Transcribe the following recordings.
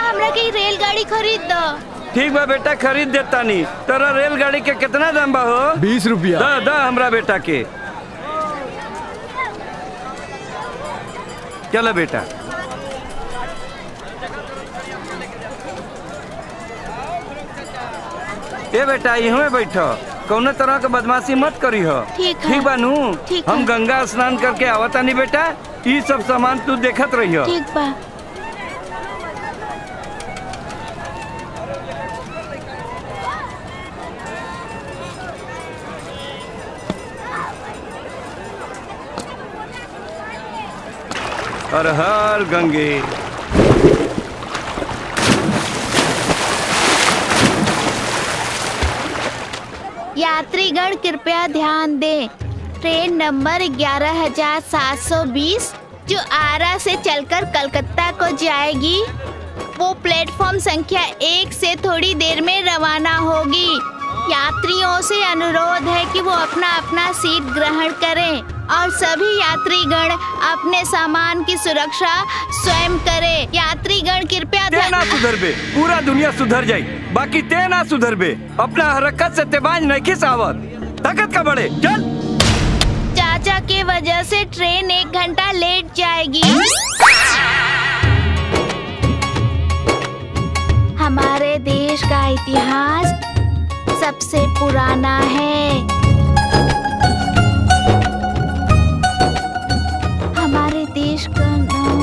हमरा के रेलगाड़ी खरीद दो ठीक बा बेटा खरीद देता नी तोरा रेलगाड़ी के कितना दाम बा हो बीस रुपया दा दा हमरा बेटा के चलो बेटा ए बेटा इहवे बैठो कौनो तरह के बदमाशी मत करी हो ठीक है। ठीक बा नू ठीक हम है। गंगा स्नान करके आवता नी बेटा ई सब सामान तू देखत रहियो ठीक बा हर हर गंगे यात्रीगण कृपया ध्यान दें ट्रेन नंबर 11720 जो आरा से चलकर कलकत्ता को जाएगी वो प्लेटफॉर्म संख्या एक से थोड़ी देर में रवाना होगी यात्रियों से अनुरोध है कि वो अपना अपना सीट ग्रहण करें और सभी यात्रीगण अपने सामान की सुरक्षा स्वयं करें यात्रीगण कृपया ते ना सुधरबे पूरा दुनिया सुधर जाई बाकी ते ना सुधरबे अपना हरकत से तेबाज नहीं खिस आवत ताकत का बड़े चल चाचा के वजह से ट्रेन एक घंटा लेट जाएगी हमारे देश का इतिहास सबसे पुराना है हमारे देश का नाम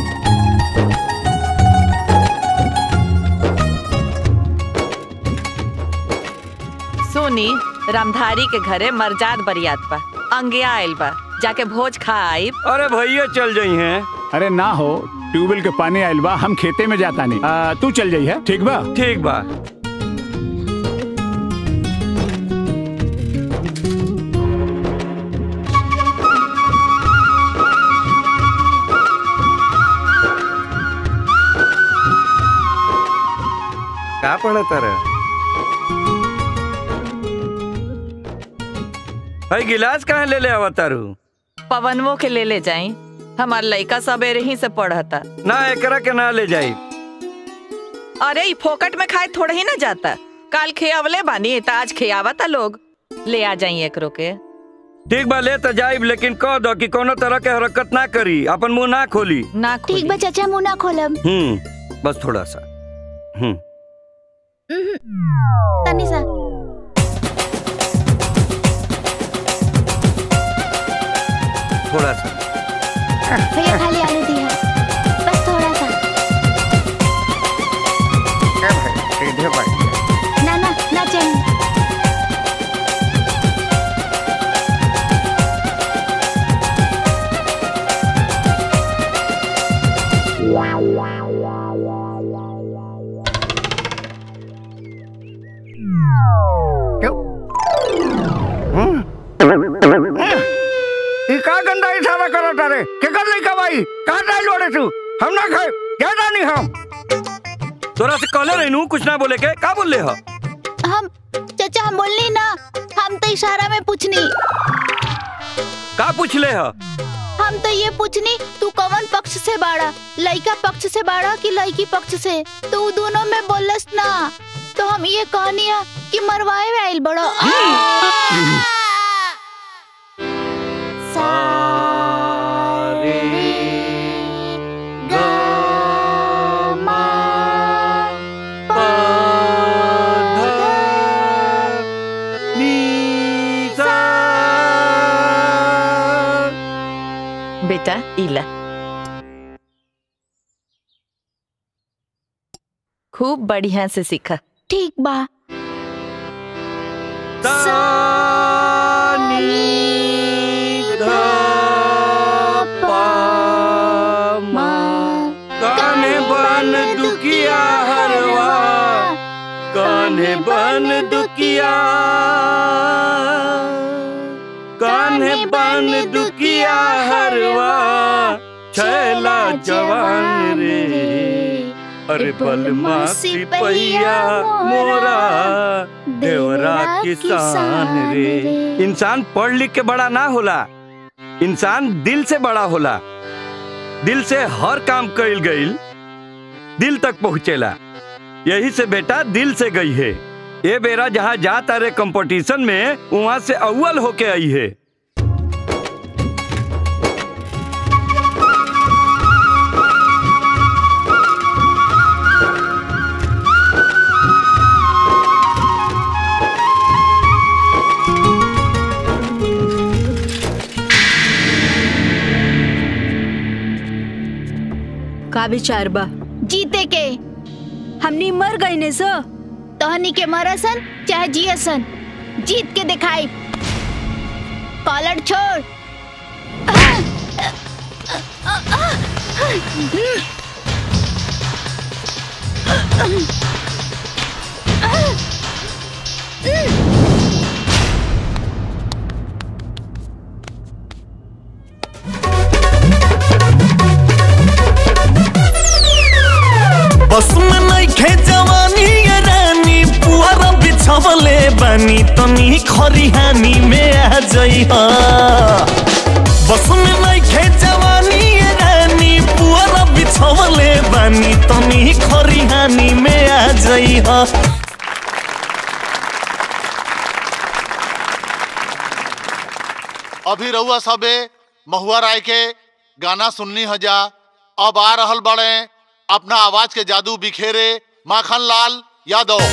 सोनी रामधारी के घरे मरजाद बरियात बा अंगिया आइल बा जाके भोज खा आइब अरे भैया चल जाई हैं अरे ना हो ट्यूबवेल के पानी आइल बा हम खेते में जाता नहीं आ, तू चल जाई है ठीक बा ठीक बा का पढ़ता रहे भाई गिलास कहाँ ले ले अवतारू पवनवो के ले ले जाई हमार लइका सबेरे ही से पढ़ता ना एकरा के ना ले जाई अरे ई फोकट में खाए थोड़े ही ना जाता काल खियावले बानी त आज खियावता लोग ले आ जाई एकरो के ठीक बा ले तो जाइब लेकिन कह दो कि कोनो तरह के हरकत ना करी अपन मुंह ना खोली ना ठीक बा चाचा मुंह ना खोलब हम्म बस थोड़ा सा हम्म उहुं, तनी सा थोड़ा सा भैया खाली आलू दिया बस थोड़ा सा ना ना ना चाहिए ई का गंदा इशारा करत रे के कर लई का भाई का डाल लोड़े तू हम ना खाए क्या जानी हम तोरा से कहले रहनू कुछ ना बोले के का बोल ले ह हम चाचा हम बोलनी ना हम तो इशारा में पूछनी का पूछ ले ह हम तो ये पूछनी तू कौन पक्ष से बाड़ा लड़का पक्ष से बाड़ा कि लड़की पक्ष से तू दोनों में बोलस ना तो हम ये कहनी है कि मरवाए में आइल बड़ो बेटा इला खूब बढ़िया से सीखा ठीक बा काने बन दुखिया हरवा काने बन दुखिया काने बन दुखिया हरवा छैला जवान रे अरे बलमा सिपहिया मोरा देवरा किसान रे इंसान पढ़ लिख के बड़ा ना होला इंसान दिल से बड़ा होला दिल से हर काम कइल गइल दिल तक पहुँचेला यही से बेटा दिल से गई है ये बेरा जहाँ जा तारे कंपटीशन में वहाँ से अव्वल होके आई है का विचार बा जीते के हमनी मर गई ने सो तोहनी के मरसन चाहे जियसन जीत के दिखाई कॉलर छोड़ बस में नइखे जवानी ये रानी पुअरा बिछवले बानी तनी खरिहानी में आ जइहा बस में नइखे जवानी ये रानी पुअरा बिछवले बानी तनी खरिहानी में आ जइहा अभी रउआ सबे महुआ राय के गाना सुननी हजा अब आ रहल बड़े अपना आवाज के जादू बिखेरे माखन लाल यादव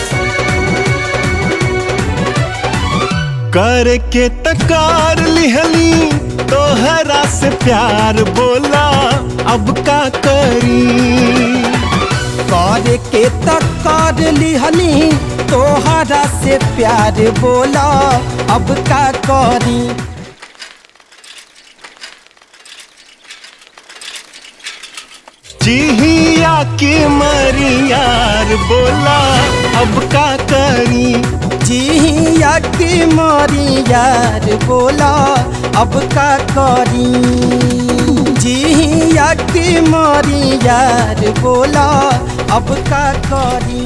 करके तकार लिहली तोहरा से प्यार बोला अब का करी कर के तक कर लिहनी तोहरा से प्यार बोला अब का करी जिहिया के मरी यार बोला अब का करी जिया की मारी यार बोला अब का करी जिया की मारी यार बोला अब का करी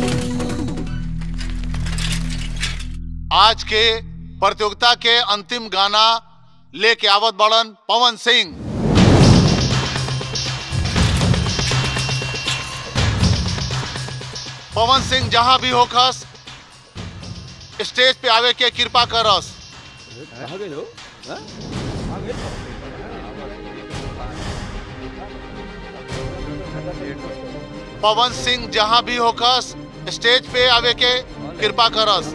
आज के प्रतियोगिता के अंतिम गाना लेके आवत बड़न पवन सिंह पवन सिंह जहां भी होखस स्टेज पे आवे के कृपा करस पवन सिंह जहां भी होखस स्टेज पे आवे के कृपा करस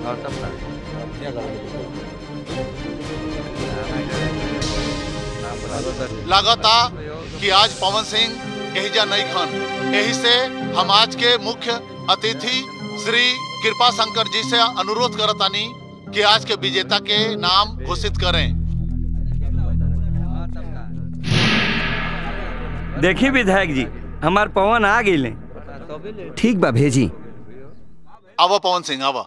लागता कि आज पवन सिंह एहिजा नहीं खन यही से हम आज के मुख्य अतिथि श्री कृपा शंकर जी से अनुरोध करतानी कि आज के विजेता के नाम घोषित करें देखी विधायक जी हमार पवन आ गई ठीक बा भेजी आवा पवन सिंह आवा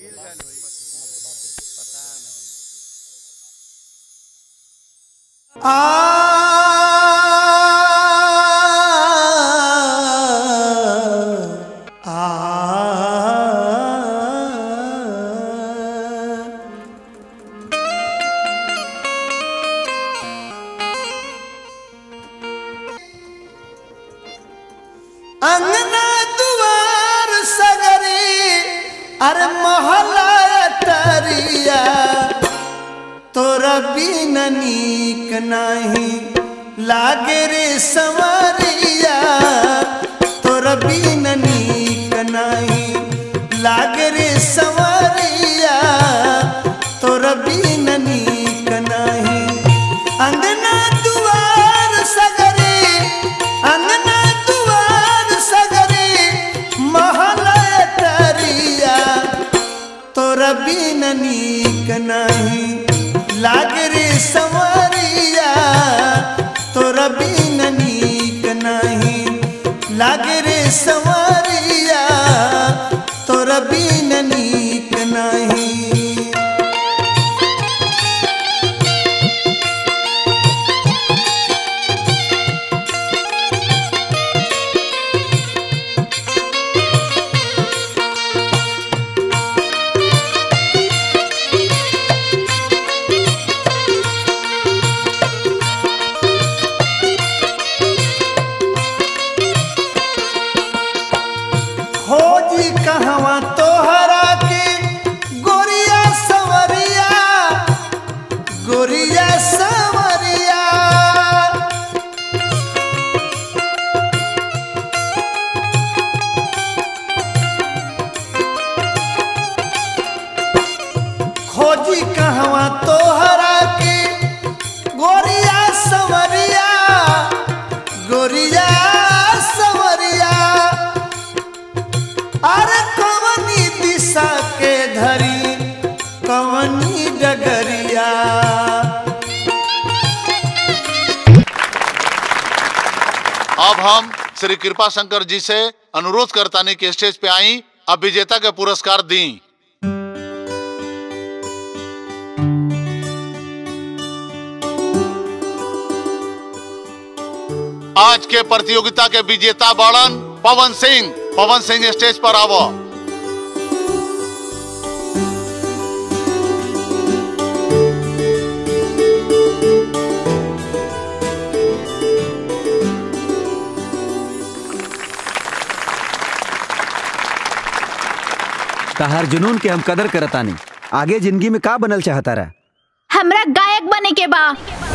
अंगना दुआर सगरी अरे मोहल्ला तरिया तोरा बिन नीक नाही लागे रे संवरिया तोरा बिन नीक नाही लागे रे संवरिया तोरा बिन नीक नाही अंगना दुआर सगरी अंगना दुआर सगरी महला तरिया तोरा बिन नीक नहीं लाग रे संवरिया तोरा बिन नीक नहीं लाग रे संवरिया तोरा बिन नीक नहीं गोरिया सवरिया अरे कवनी दिशा के धरी कवनी डगरिया अब हम श्री कृपा शंकर जी से अनुरोध करतानी के स्टेज पे आई अब विजेता के पुरस्कार दी आज के प्रतियोगिता के विजेता बड़न पवन सिंह पवन सिंह स्टेज पर आवो तहार जुनून के हम कदर करतानी आगे जिंदगी में का बनल चाहता रहा हमरा गायक बने के बा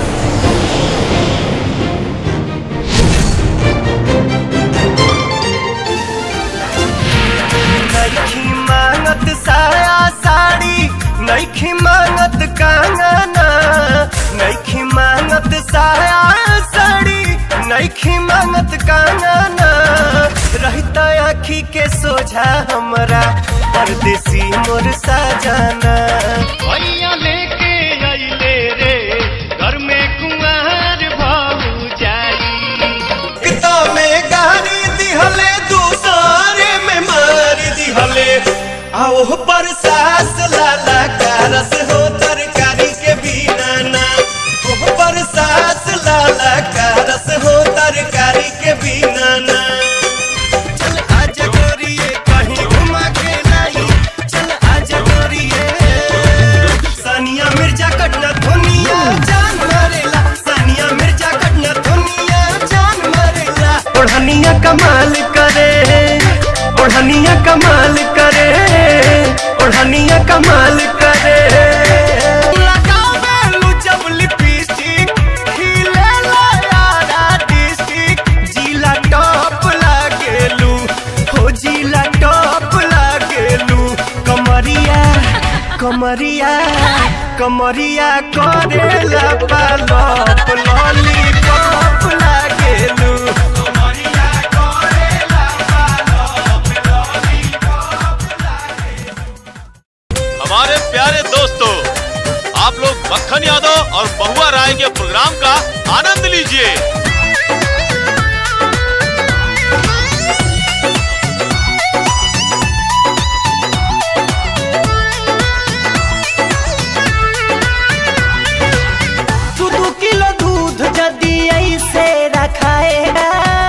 नईखी मांगत साया साड़ी नईखी मांगत कंगना नईखी मांगत साया साड़ी नईखी मांगत कंगना रहता आखी के सोझा हमरा परदेसी मोर साजाना भैया लेके आइले रे घर में कुंवर भाऊ जाई किता में गाड़ी दिहले दूसरे में मार दिहले आओ पर सास लाला कारस हो तरकारी के बिना ना ओह पर सास लाला कारस हो तरकारी के बिना ना चल आज गोरिए कहीं घुमा के लाई चल आज गोरिए सानिया मिर्जा कटना धुनिया जान मारेला सानिया मिर्जा कटना धुनिया जान मारेला ओढ़निया कमाल करे ओढ़निया कमाल करे ओढ़निया कमाल करे लगावेलु जब लिपस्टिक खिलेला यारा डिस्ट्रिक्ट जिला टॉप लागेलू हो जिला टॉप लागेलू कमरिया कमरिया कमरिया करेला पालप लॉलीपॉप लागेलू कमरिया करेला हमारे प्यारे दोस्तों आप लोग मक्खन यादव और बहुआ राय के प्रोग्राम का आनंद लीजिए दू दू किलो दूध जदी ऐसे रखाएगा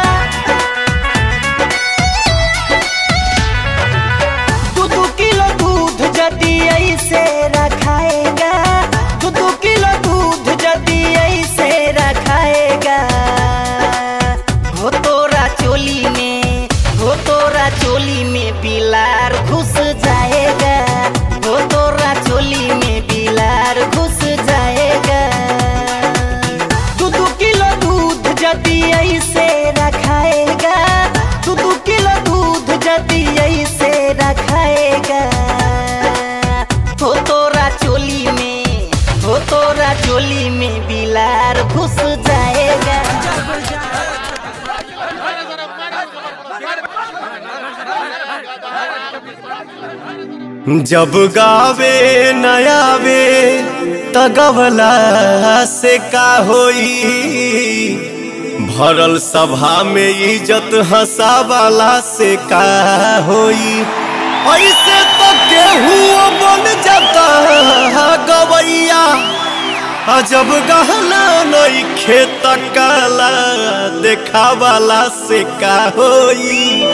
दू दू किलो दूध जदी ऐसे रखाएगा दू दू किलो दूध जदी ऐसे रखाएगा हो तोरा चोली में हो तोरा चोली में बिलार घुस जाएगा हो तोरा चोली में बिलार घुस जाएगा दू दू किलो दूध जदी ऐसे रखाएगा दू दू किलो दूध जदी ऐसे रखाएगा हो तोरा चोली में हो तोरा चोली में बिलार घुस जाएगा जब गावे नयावे तगवला से का होई भरल सभा में इज्जत हंसावाला से का होई ऐसे तो केहू बन जाता गवैया आ जब गहना नहीं खेत काला देखावाला से का होई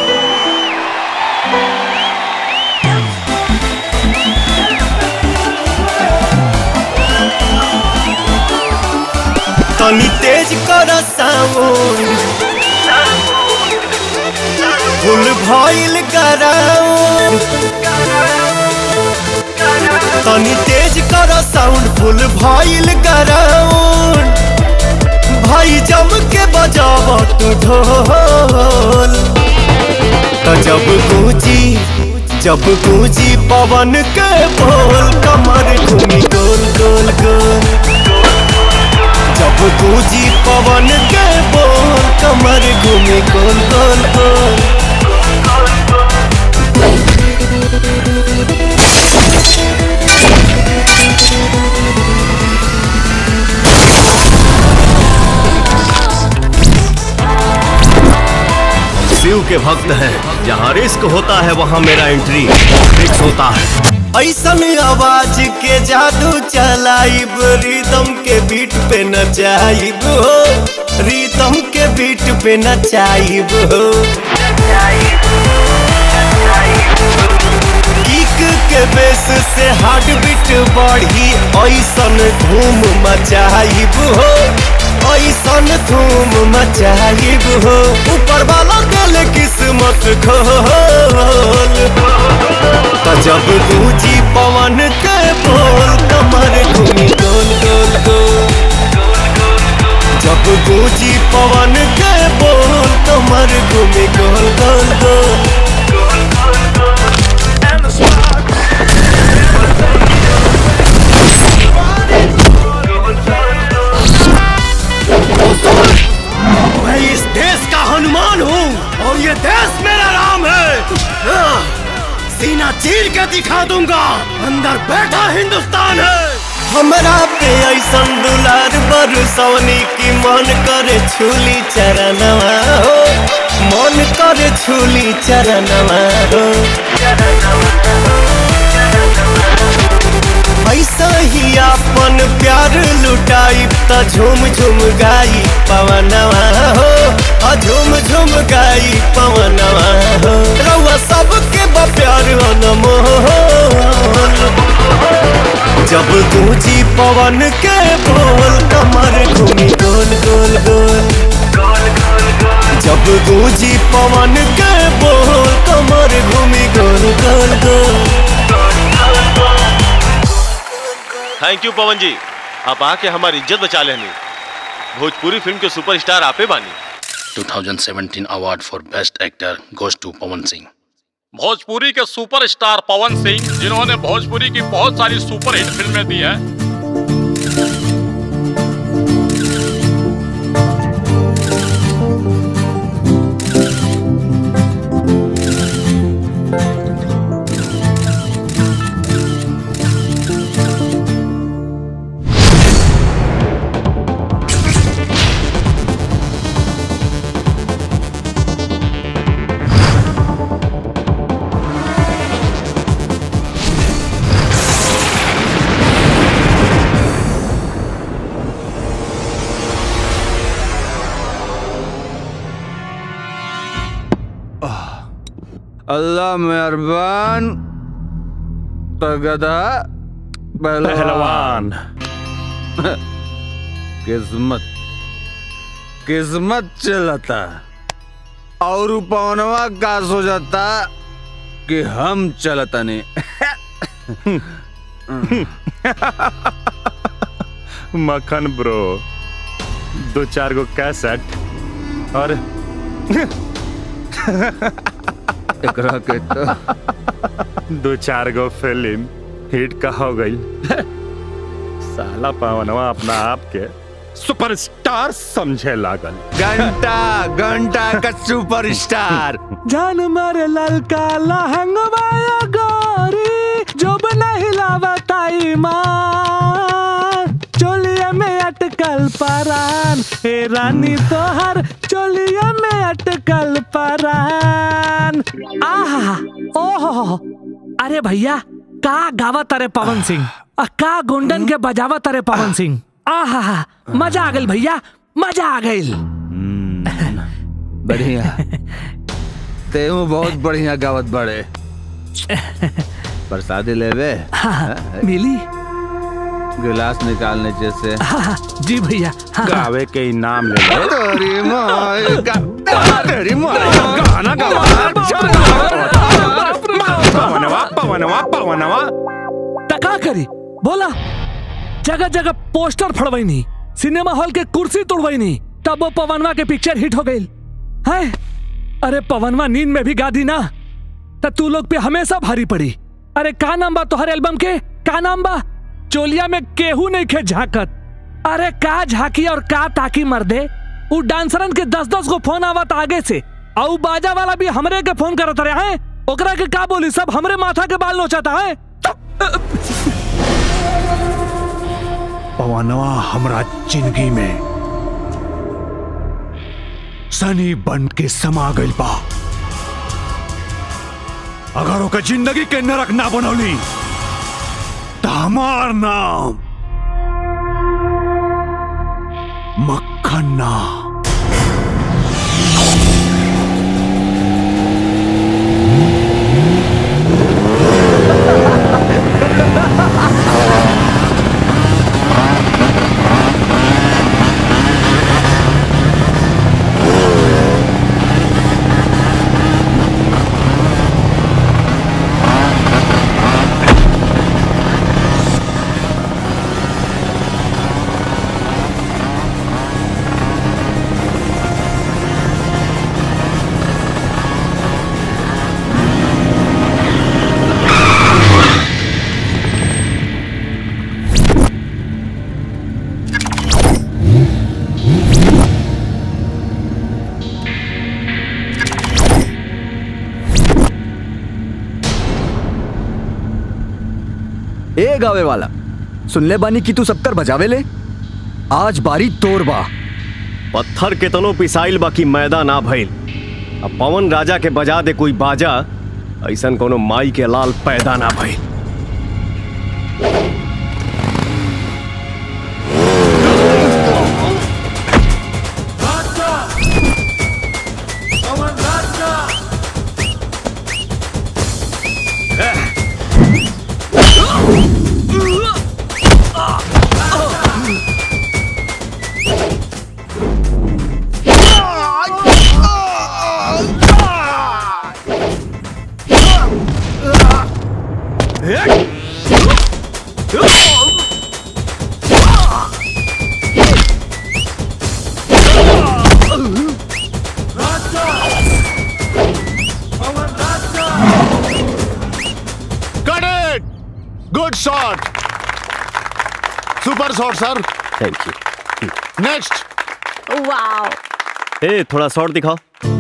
तनी तेज कर साउंड फुल भइल कराउंड तनी तेज कर साउंड फुल भइल कराउंड भाई जम के बजाव तू ढोल तो जब गूंजी जब गूंजी पवन के बोल कमर घूमी गोल गोल गोल जब गूंजी पवन के बोल कमर घूमी गोल गोल गोल शिव के भक्त हैं जहाँ रिस्क होता है वहाँ मेरा एंट्री फिक्स होता है ऐसन आवाज के जादू चलाइब रिदम के बीट पे नचाइब हो रिदम के बीट पे नचाइब हो किक के बेस से हार्ट बीट बढ़ी ऐसन धूम मचाइब हो ऐसन धूम मचाइब हो ऊपर वाला दिल किस्मत खोल त जब गूंजी पवन के बोल कमर घूमी गोल गोल गोल जब गूंजी पवन के बोल कमर घूमी गोल गोल गोल मैं इस देश का हनुमान हूँ और ये देश मेरा राम है हाँ, सीना चीर के दिखा दूंगा अंदर बैठा हिंदुस्तान है हमरा पे ऐसन दुलार बरसौनी की मन करे छूली चरणवा हो मन करे छूली चरणवा हो ऐसा ही अपन प्यार लुटाई त झूम झूम गाई पवनवा हो आ झूम झूम गाई पवनवा हो रउआ सबके बा प्यार अनमोल जब गूंजी पवन के बोल कमर घूमी गोल गोल गोल जब गूंजी पवन के बोल कमर घूमी गोल गोल गोल थैंक यू पवन जी आप आके हमारी इज्जत बचा लेनी भोजपुरी फिल्म के सुपरस्टार आपे बानी 2017 award for best actor goes to Pawan Singh Bhojpuri के सुपरस्टार पवन सिंह जिन्होंने भोजपुरी की बहुत सारी सुपरहिट फिल्में दी हैं अल्लाह मेहरबान तगदा पहलवान। किस्मत किस्मत चलता और पवनवा का सोचता कि हम चलता नहीं मक्खन ब्रो दो चार गो कैसेट और एकरा के तो दो चार गो फिल्म हिट का हो गई साला पवनवा अपना आप के सुपरस्टार समझे लागल घंटा घंटा का सुपरस्टार जान मारे ललका लहंगवा गोरी जो बना हिलावताई माँ चोलिया में अटकल परान हे रानी तोहर चोलिया में अटकल परान आहा ओहो अरे भैया का गावा तारे पवन सिंह आ का गुंडन के बजावा तारे पवन सिंह आहा मजा आ गई भैया मजा आ गई बढ़िया तेहू बहुत बढ़िया गावत बड़े प्रसादी लेवे मिली गिलास निकालने जैसे हाँ, जी भैया हाँ, गावे के इनाम ले ले तेरी माई गा- तेरी माई गाना पवनवा पवनवा पवनवा टका करी बोला जगह जगह पोस्टर फड़वाई नहीं सिनेमा हॉल के कुर्सी तोड़वाई नहीं तब वो पवनवा के पिक्चर हिट हो गई है अरे पवनवा नींद में भी गा दी ना तो तू लोग पे हमेशा भारी पड़ी अरे का नाम बा तोहर एल्बम के का नाम बा चोलिया में केहू नहीं खे झाकत अरे का झाकी और का ताकी मर दे उ डांसरन के दस दस गो फोन आवत आगे से और उ बाजा वाला भी हमरे के फोन करत रहे हैं ओकरा के का बोली सब हमरे माथा के बाल नोचता है पवनवा हमरा जिंदगी में सनी बन के समा गइल बा अगर ओकर जिंदगी के नरक ना बनौली तो हमार नाम मक्खन्ना ए गावे वाला सुन ले बानी कि तू सबकर बजावे ले आज बारी तोड़ बा पत्थर के तनो पिसाइल बाकी मैदा ना भइल अब पवन राजा के बजा दे कोई बाजा ऐसन कोनो माई के लाल पैदा ना भइल Got it! Good shot! Super shot sir thank you next wow ए थोड़ा शॉट दिखाओ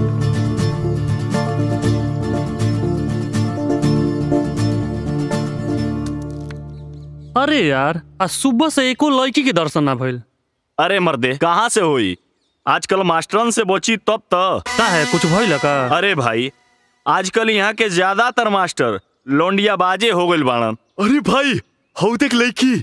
अरे यार आज सुबह से एको लड़की के दर्शन ना भइल अरे मर्दे कहाँ से हुई आजकल मास्टरन से बची तब तो का है कुछ भइल का अरे भाई आजकल यहाँ के ज्यादातर मास्टर लोंडिया बाजे हो गइल बाड़न अरे भाई हऊ देख लड़की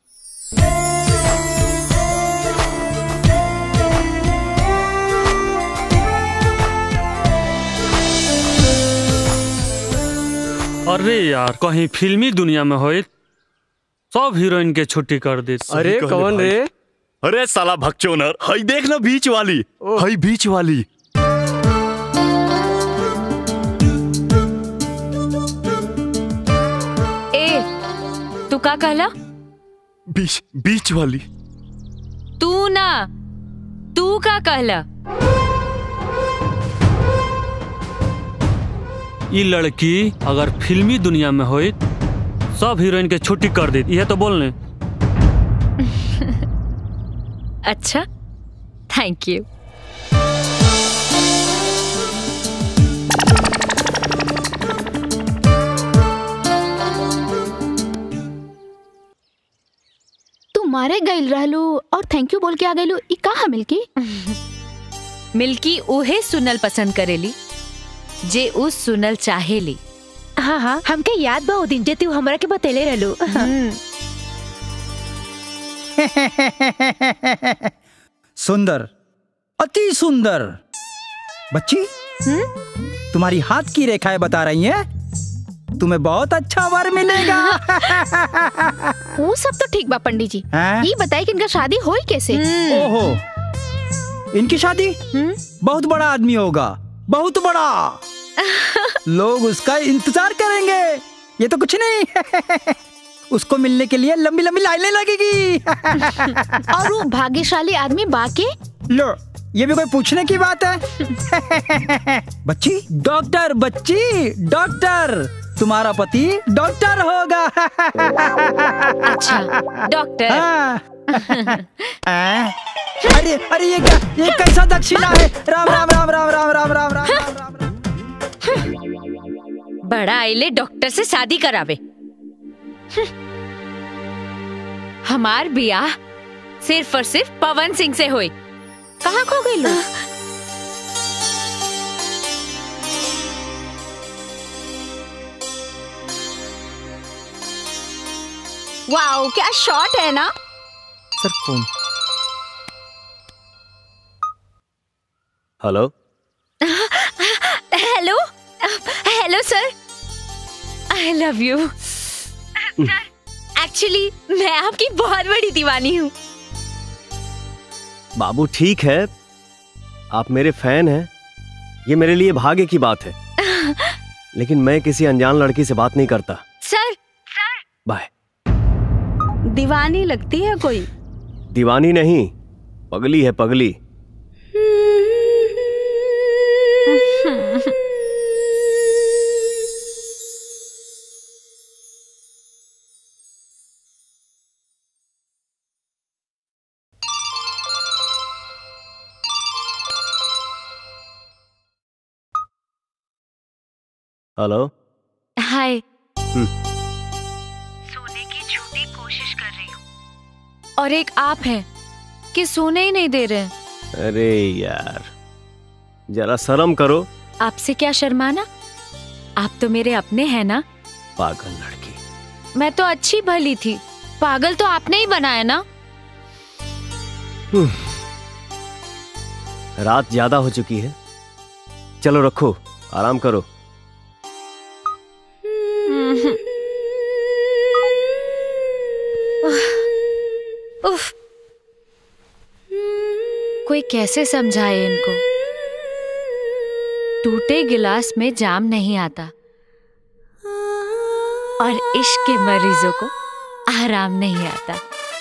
अरे यार कहीं फिल्मी दुनिया में होई सब हीरोइन के छुट्टी कर दी अरे कौन रे अरे साला भक्चोनर हई देख ना बीच वाली हई बीच वाली ए तू का कहला बीच बीच वाली तू ना तू का कहला ये लड़की अगर फिल्मी दुनिया में होई सब हीरोइन के छुट्टी कर दी यह तो बोलने अच्छा थैंक यू तू मारे गइल रहलू और थैंक यू बोल के आ गइलू ई का है मिल्की मिल्की उहे सुनल पसंद करेली जे उ सुनल चाहेली हाँ हाँ हमके याद बा ओ दिन जे तू हमरा के बतेले रहलू सुंदर अति सुंदर बच्ची तुम्हारी हाथ की रेखाएं बता रही हैं तुम्हें बहुत अच्छा वर मिलेगा वो सब तो ठीक बा पंडित जी हैं? ये बताई कि इनका शादी होई कैसे ओहो इनकी शादी बहुत बड़ा आदमी होगा बहुत बड़ा लोग उसका इंतजार करेंगे ये तो कुछ नहीं उसको मिलने के लिए लंबी लंबी लाइनें लगेगी और वो भाग्यशाली आदमी बाके लो ये भी कोई पूछने की बात है बच्ची डॉक्टर बच्ची डॉक्टर तुम्हारा पति डॉक्टर होगा अच्छा डॉक्टर हाँ। हाँ। अरे अरे ये क्या ये कैसा दक्षिणा है राम राम राम राम राम राम राम राम राम बड़ा आइले डॉक्टर से शादी करावे हमार बियाह सिर्फ और सिर्फ पवन सिंह से हुई कहाँ खो गई लोग वाओ क्या शॉट है ना sir phone hello hello hello sir I love you actually मैं आपकी बहुत बड़ी दीवानी हूँ बाबू ठीक है आप मेरे फैन हैं ये मेरे लिए भाग्य की बात है लेकिन मैं किसी अनजान लड़की से बात नहीं करता सर बाय दीवानी लगती है कोई दीवानी नहीं पगली है पगली हेलो हाय हम्म, सोने की झूठी कोशिश कर रही हूँ और एक आप हैं कि सोने ही नहीं दे रहे हैं। अरे यार जरा शर्म करो आपसे क्या शर्माना आप तो मेरे अपने हैं ना पागल लड़की मैं तो अच्छी भली थी पागल तो आपने ही बनाया ना हम्म, रात ज्यादा हो चुकी है चलो रखो आराम करो उफ कोई कैसे समझाए इनको टूटे गिलास में जाम नहीं आता और इश्क के मरीजों को आराम नहीं आता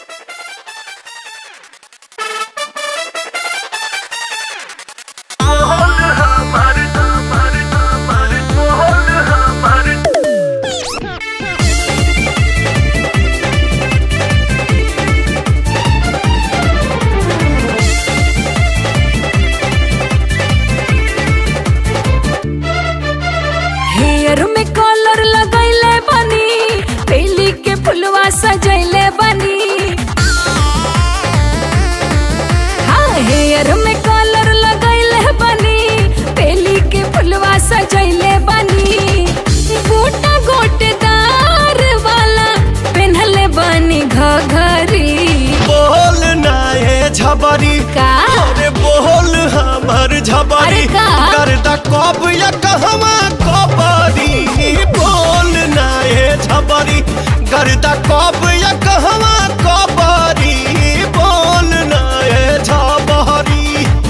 हेयर में कॉलर लगैले बनी बेली के फुलवा सजैले बनी हाँ हेयर में कॉलर लगैले बनी बेली के फुलवा सजैले बनी गोटा गोटेदार वाला पेन्हले बनी घघरी बोल ना ये झबरी का अरे बोल हमर झबरी अरे का? करदा कब या कहवा कबरी बोल ना ये झबरी करदा कब या कहवा कबरी बोल ना ये झबरी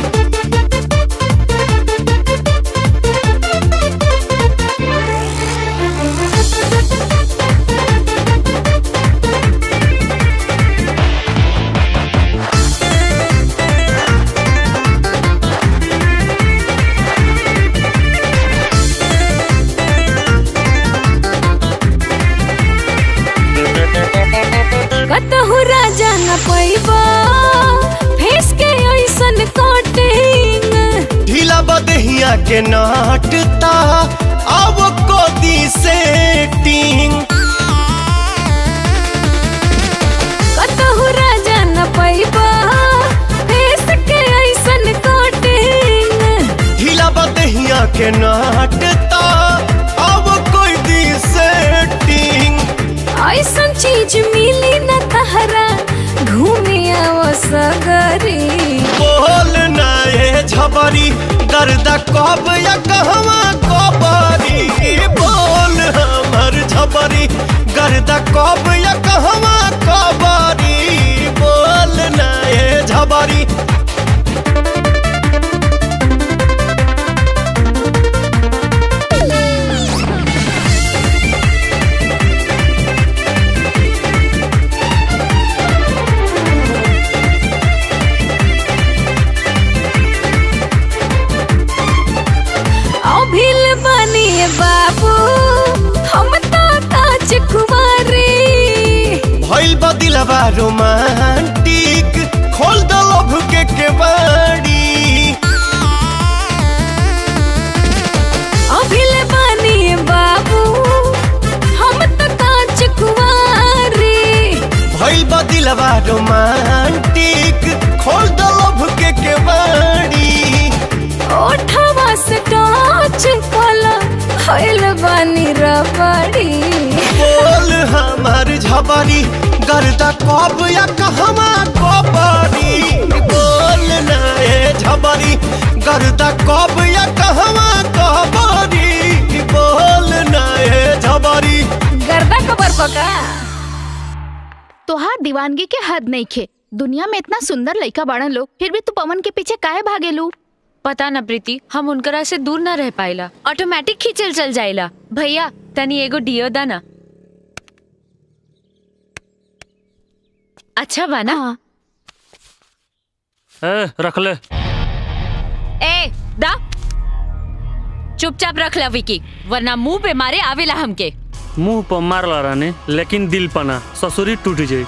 कतहु राजा न पैबा फेस के ऐसन कटिंग ढीला बदहिया के नाटता अब कोदी सेटिंग कतहु राजा न पैबा फेस के ऐसन कटिंग ढीला बदहिया के नाटता अब कोई दी सेटिंग ऐसन चीज मिली न तहरा घूमे आओ सगरी बोल ना ये झबरी गर्दा कब या कहवा कबरी बोल हमर झबरी गर्दा कब या कहवा कबरी बोल ना ये झबरी अभिल बनी बाबू हम तो काच कुमारी भइल बदिलबा रोमांटिक खोल दलो लभ के केवाड़ी अभिले बानी बाबू हम तो कांच कुंवारी भइल बा दिलवा रोमांटिक खोल दो लभ के केवाड़ी ओठवा से टाच कला खइल बानी रबड़ी बोल हमार झबरी गर्दा कब या कहवा कबरी बोल ना ए झबरी गर्दा कब या कहवा कबरी बोल ना ए झबरी गर्दा खबर पका तोहार दीवानगी के हद नहीं खे दुनिया में इतना सुंदर लड़का बाड़न लोग फिर भी तू पवन के पीछे काहे भागेलू पता न प्रीति हम उनकरा से दूर न रह पाइला ऑटोमेटिक खींचल चल जाइला भैया तनी एगो डियो दा ना अच्छा बा ना ए रख ले ए दा चुपचाप रख ला विकी वरना मुंह पे मारे आवेला हमके मुंह पर मारला रानी लेकिन दिल पना ससुरी टूट जाई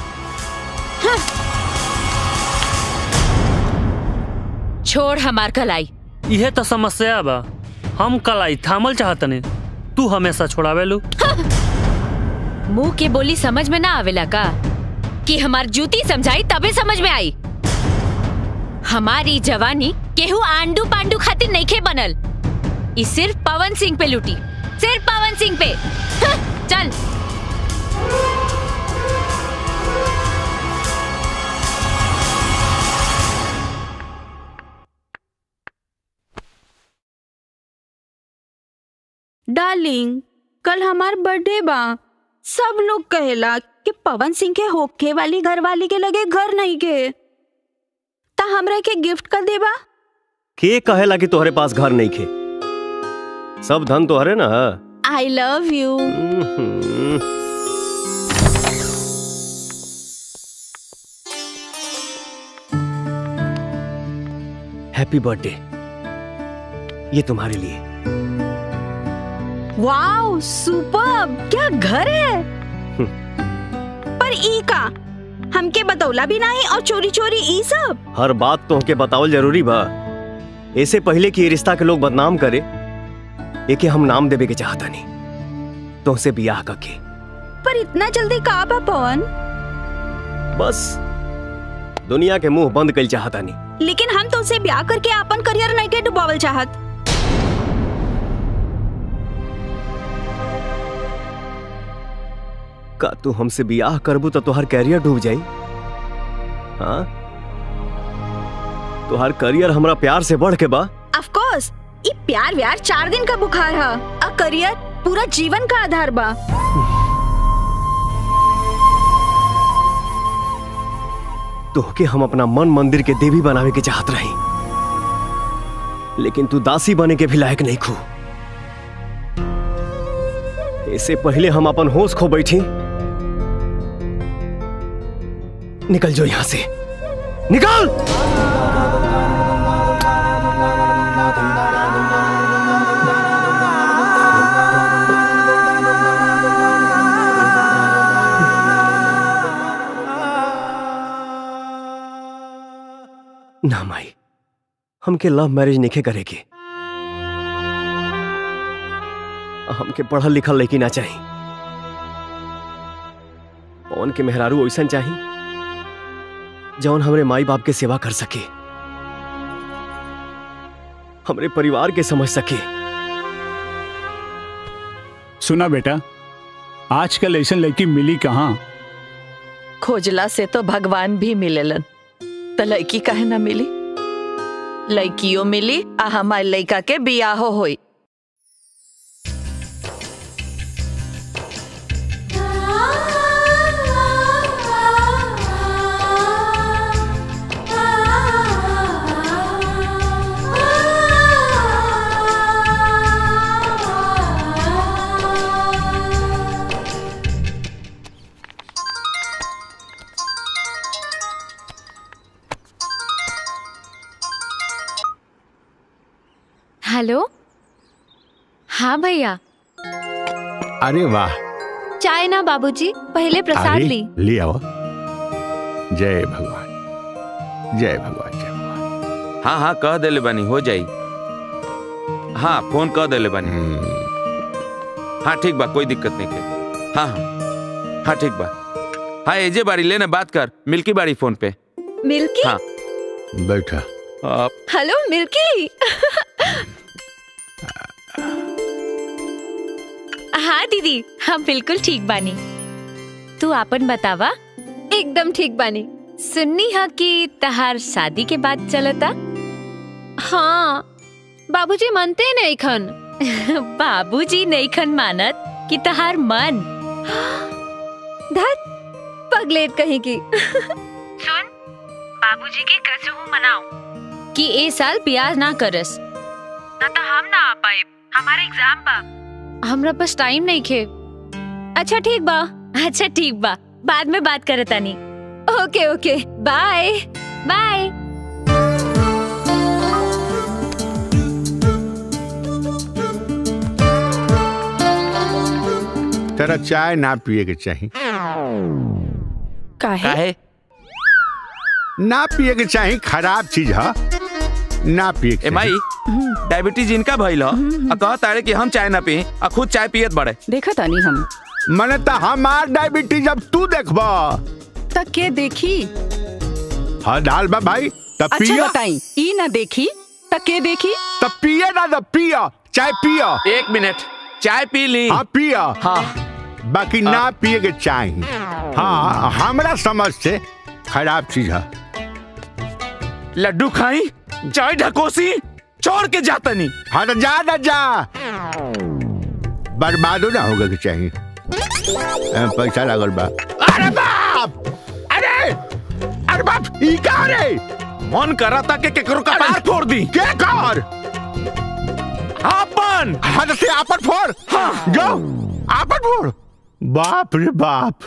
छोड़ हमार कलाई इहे तो समस्या बा हम कलाई थामल चाहतनी तू हमेशा छोड़ावेलू मुंह के बोली समझ में ना आवेला का कि हमार जूती समझाई तबे समझ में आई हमारी जवानी केहू आंडू पांडू खातिर नइखे बनल ई सिर्फ पवन सिंह पे लूटी सिर्फ पवन सिंह पे हं, चल डार्लिंग कल हमार बर्थडे बा सब लोग कहेला कि पवन सिंह के होखे वाली घर वाली के लगे घर नहीं के ता हमरा के गिफ्ट कर देबा के कहेला कि तोहरे पास घर नहीं खे सब धन तोहरे ना I love you hmm. Happy birthday ये तुम्हारे लिए वाओ सुपर क्या घर है पर ई का हमके बतौला भी नहीं और चोरी चोरी ई सब हर बात तो के बतावल जरूरी बा ऐसे पहले कि ये रिश्ता के लोग बदनाम करे एके हम नाम देवे के चाहता नहीं तुमसे बियाह करके पर इतना जल्दी का बा पवन बस दुनिया के मुंह बंद कर चाहता नहीं लेकिन हम तुमसे ब्याह करके अपन करियर नहीं के डुबावल चाहत का तू हमसे बियाह करबू तो तोहर कैरियर डूब जाई हाँ तोहर करियर हमरा प्यार से बढ़ के बा ऑफ कोर्स ई प्यार व्यार चार दिन का बुखार है अ करियर पूरा जीवन का आधार बा तोहके हम अपना मन मंदिर के देवी बनावे के चाहत रही लेकिन तू दासी बने के भी लायक नहीं खू इससे पहले हम अपन होश खो बैठी निकल जो यहां से निकल ना माई हमके लव मैरिज नहीं करेगी हमके पढ़ल लिखल लड़की ना चाहिए पवन के मेहरारू ऐसा चाहिए जौन हमरे माई बाप के सेवा कर सके हमरे परिवार के समझ सके सुना बेटा आजकल ऐसा लड़की मिली कहाँ खोजला से तो भगवान भी मिलेलन तो लड़की काहे ना मिली लड़कियों मिली आ हमारे लड़का के बियाहो होई हेलो हाँ भैया अरे वाह चाय ना बाबूजी पहले प्रसाद अरे, ली ले आओ जय भगवान जय भगवान जय भगवान हाँ हाँ कह देले बानी हो जाई हाँ फोन कह देले बानी हाँ ठीक बा कोई दिक्कत नहीं के हाँ हाँ हाँ ठीक बा हाँ एजे बाड़ी लेने बात कर मिल्की बाड़ी फोन पे मिल्की हाँ बैठा आप हेलो मिल्की हाँ दीदी हम बिल्कुल ठीक बानी तू आपन बतावा एकदम ठीक बानी सुननी हा कि तहार शादी के बाद चलता हाँ बाबूजी मानते नहीं खन बाबूजी नहीं खन मानत कि तहार मन धत पगलेट कहीं की सुन बाबूजी के कैसे हूँ मनाओ कि ए साल ब्याह ना करस ना तो हम ना आ पाए हमारे एग्जाम बा हमरा पास टाइम नहीं खे अच्छा ठीक बा अच्छा ठीक बा बाद में बात करतानी ओके ओके बाय बाय तेरा चाय ना पिए के चाहिए काहे काहे ना पिए के चाहिए खराब चीज है ना पिए के ए माई डायबिटीज इनका भइल ह आ कहत तारे कि हम चाय ना पी आ खुद चाय पियत बड़े देखा तानी हम मने तो हमार डायबिटीज अब तू देखबा तक के देखी हाँ डाल बा भाई तब अच्छा पिया बताई ई ना देखी तक के देखी तब पिए ना तब पिया चाय पिया एक मिनट चाय पी ली हाँ पिया हाँ बाकी ना पिए के चाहिए हाँ हमरा समझ से खराब चीज है लड्डू खाई चाय ढकोसी छोड़ के जाता नहीं हाँ तो जा ना जा बर्बादो ना होगा के चाहिए ए, पैसा लागल बा अरे बाप अरे अरे बाप ई का रे मन करा था कि केकरो कपार फोड़ दी के कर आपन हाँ तो से आपन फोड़ हाँ जो आपन फोड़ बाप रे बाप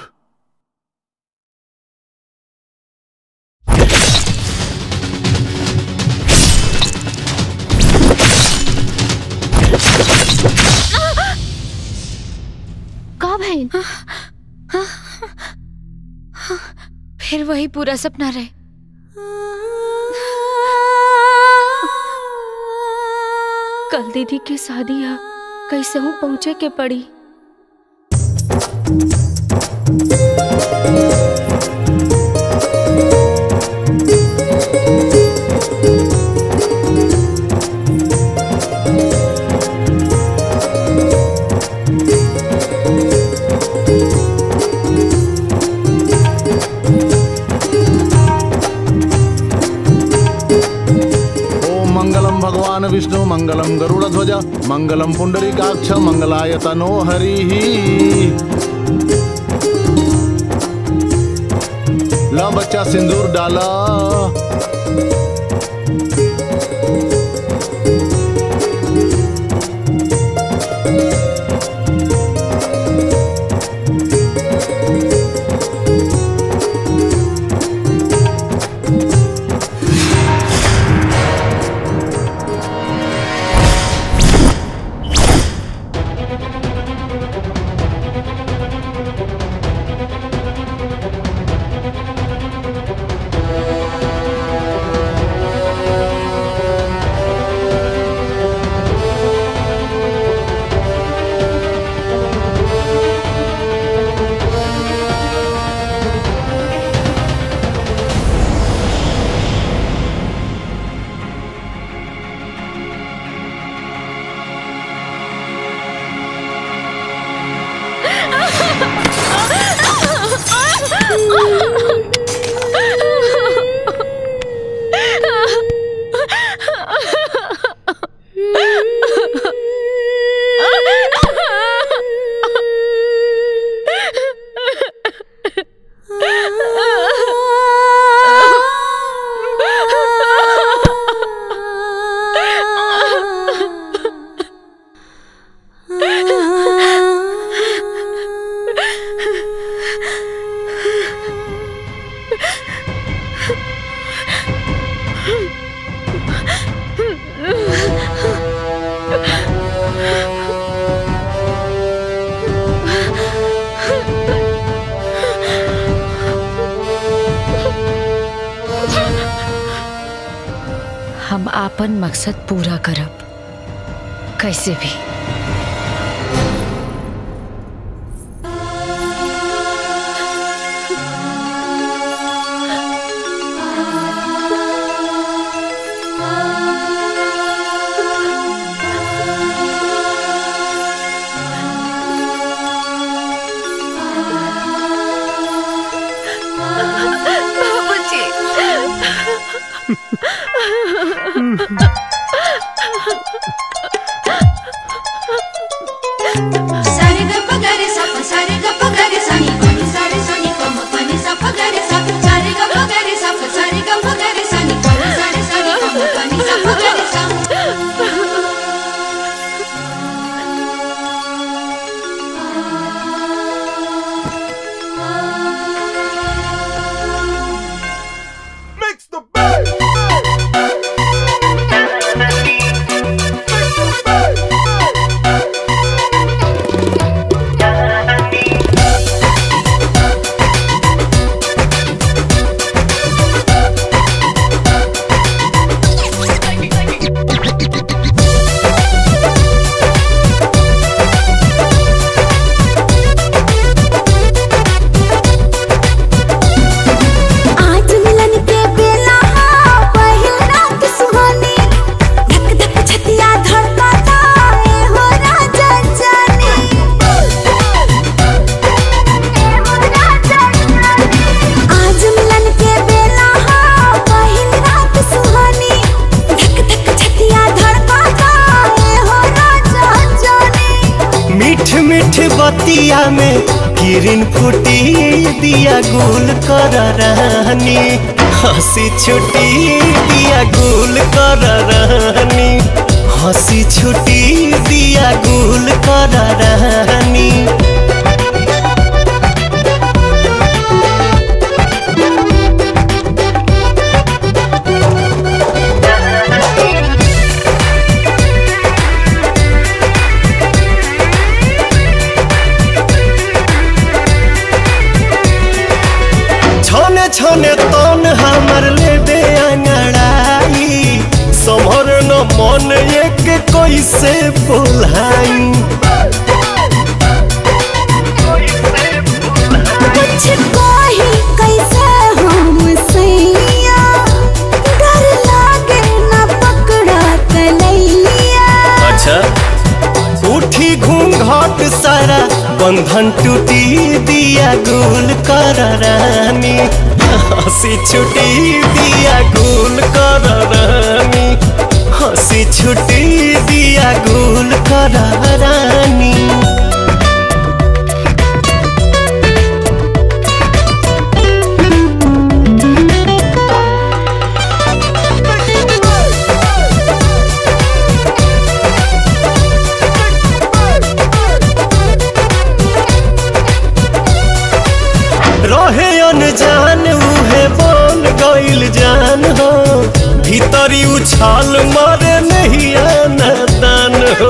का भाई फिर वही पूरा सपना रहे कल दीदी की शादी है कैसे हूँ पहुँचे के पड़ी ओम मंगलम भगवान विष्णु मंगलम गरुड़ ध्वज मंगलम पुंडरीकाक्ष मंगलाय तनो हरि ला बच्चा सिंदूर डाला आपन मकसद पूरा करब कैसे भी सारे ग प ग रे सा प सारे ग प ग रे सा नी प नी सा रे सा नी प म प नी सा प ग रे सा सारे ग प ग रे सा प सारे ग प ग रे सा नी प नी सा रे सा नी प म प नी सा प ग रे सा आज मिलन के बेला हा पहिल रात सुहानी धक धक छतिया धड़कता ए हो राजा जानी आज मिलन के बेला हा पहिल रात सुहानी धक धक छतिया धड़कता ए हो राजा जानी मीठ मीठ बतिया में किरण फूटी दिया गुल कर रहनी हंसी छुटी दिया गुल कर रहनी हंसी छुटी दिया गुल कर रहनी छने छने तन हमर लेबे अंगड़ाई समर न मन एक कैसे बोलाई कुछ कही कैसे हम सैया डर लागे न पकड़ा तलैया अच्छा उठी घूंघट सारा बंधन टूटी दिया गुल कर रानी हंसी छुटी दिया गुल कर रानी हंसी छुटी दिया गुल कर रानी रहे अनजान उहे बोल गइल जान हो भीतरी उछाल मारे नहीं आना दान हो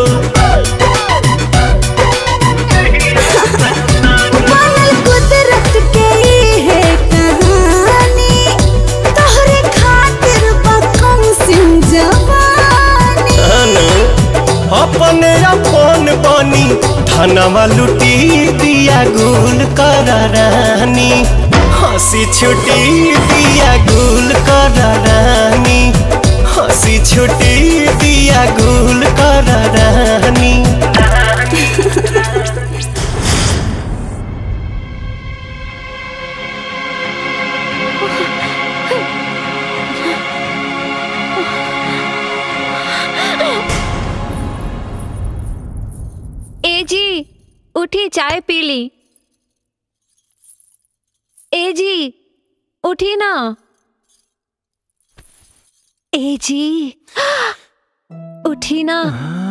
बनल कुदरत के ई है कहानी तोहरे खातिर बकम सिंह जवानी अनु, अपने अपन बनी धनवा लुटी दिया गुल कर रानी हंसी छुटी दिया गुल कर रानी हंसी छुटी दिया गुल कर रानी ए जी उठी चाय पी ली ए जी उठी ना ए जी उठी ना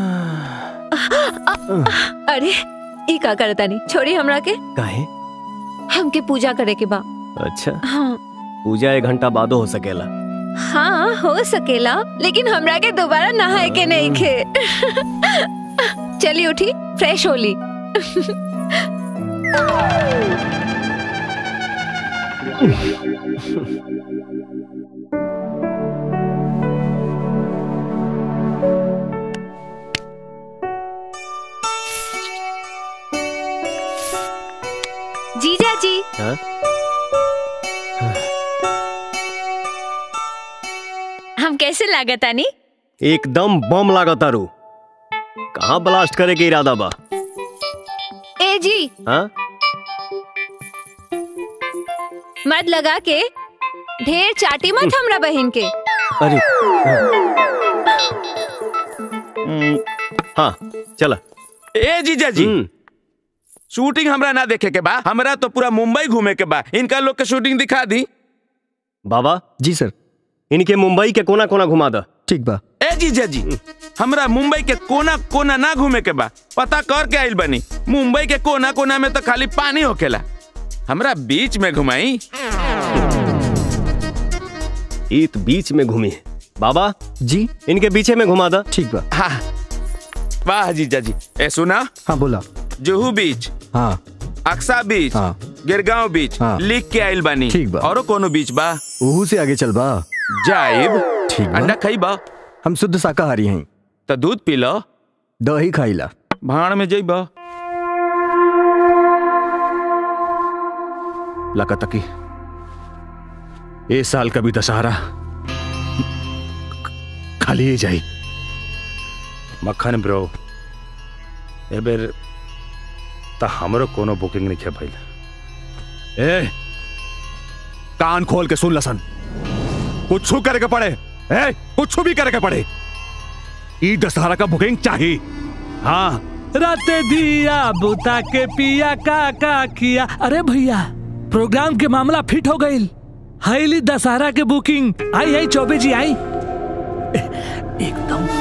अरे ई का करता नहीं छोड़ी हमरा के काहे हमके पूजा करे के बा अच्छा हाँ पूजा एक घंटा बादो हो सकेला हाँ हो सकेला लेकिन हमरा के दोबारा नहाए के नहीं खे चली उठी फ्रेश होली हाँ? हम कैसे लागत आनी एकदम बम लागत तारू कहाँ ब्लास्ट करे के इरादा बा ए जी हाँ मत लगा के ढेर चाटी मत हमरा बहन के अरे हम्म, हाँ चला ए जीजा जी शूटिंग हमरा ना देखे के बा हमरा तो पूरा मुंबई घूमे के बा इनका लोग के शूटिंग दिखा दी बाबा जी सर इनके मुंबई के कोना कोना घुमा दा ठीक बा ए जीजा जी हमरा मुंबई के कोना कोना ना घूमे के बा पता कर के आइल बनी मुंबई के कोना कोना में तो खाली पानी होकेला हमरा बीच में घुमाई ईत बीच में घूमी है बाबा जी इनके पीछे में घुमा दा ठीक बा हाँ वाह जीजा जी ए सुना हाँ बोला जुहू बीच हाँ अक्सा बीच हाँ। गिरगांव बीच हाँ। लिख के आइल बानी ठीक बा। औरो कोनो बीच बा ओहू से आगे चल बा जाइब ठीक बा अंडा खइबा हम शुद्ध शाकाहारी हैं तो दूध पी लो दही खाइला भाड़ में जइबा लगा तकी ए साल का भी दशहरा खाली ही जाई मक्खन ब्रो ए बेर त हमरो कोनो बुकिंग नहीं है भइल ए कान खोल के सुन लसन कुछ करे के पड़े ए कुछ भी करे के पड़े ई दशहरा का बुकिंग चाहिए हाँ राते दिया बुता के पिया का का किया अरे भैया प्रोग्राम के मामला फिट हो गई हाईली दशहरा के बुकिंग आई आई चौबे जी आई एकदम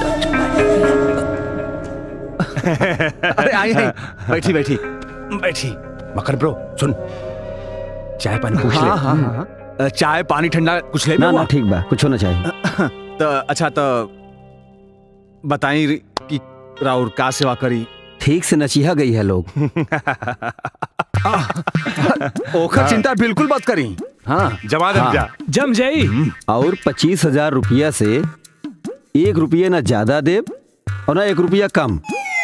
अरे आई आई बैठी बैठी बैठी मकर ब्रो सुन चाय पानी पूछ ले हाँ, हाँ, हाँ, अ, चाय पानी ठंडा कुछ ले ना ना ठीक बा कुछ होना चाहिए तो अच्छा तो बताई कि राउर का सेवा करी ठीक से नचिहा गई है लोग ओखर चिंता बिल्कुल मत करी हाँ जमा दे जा जम जाई और पच्चीस हजार रुपया से एक रुपया ना ज्यादा दे और ना एक रुपया कम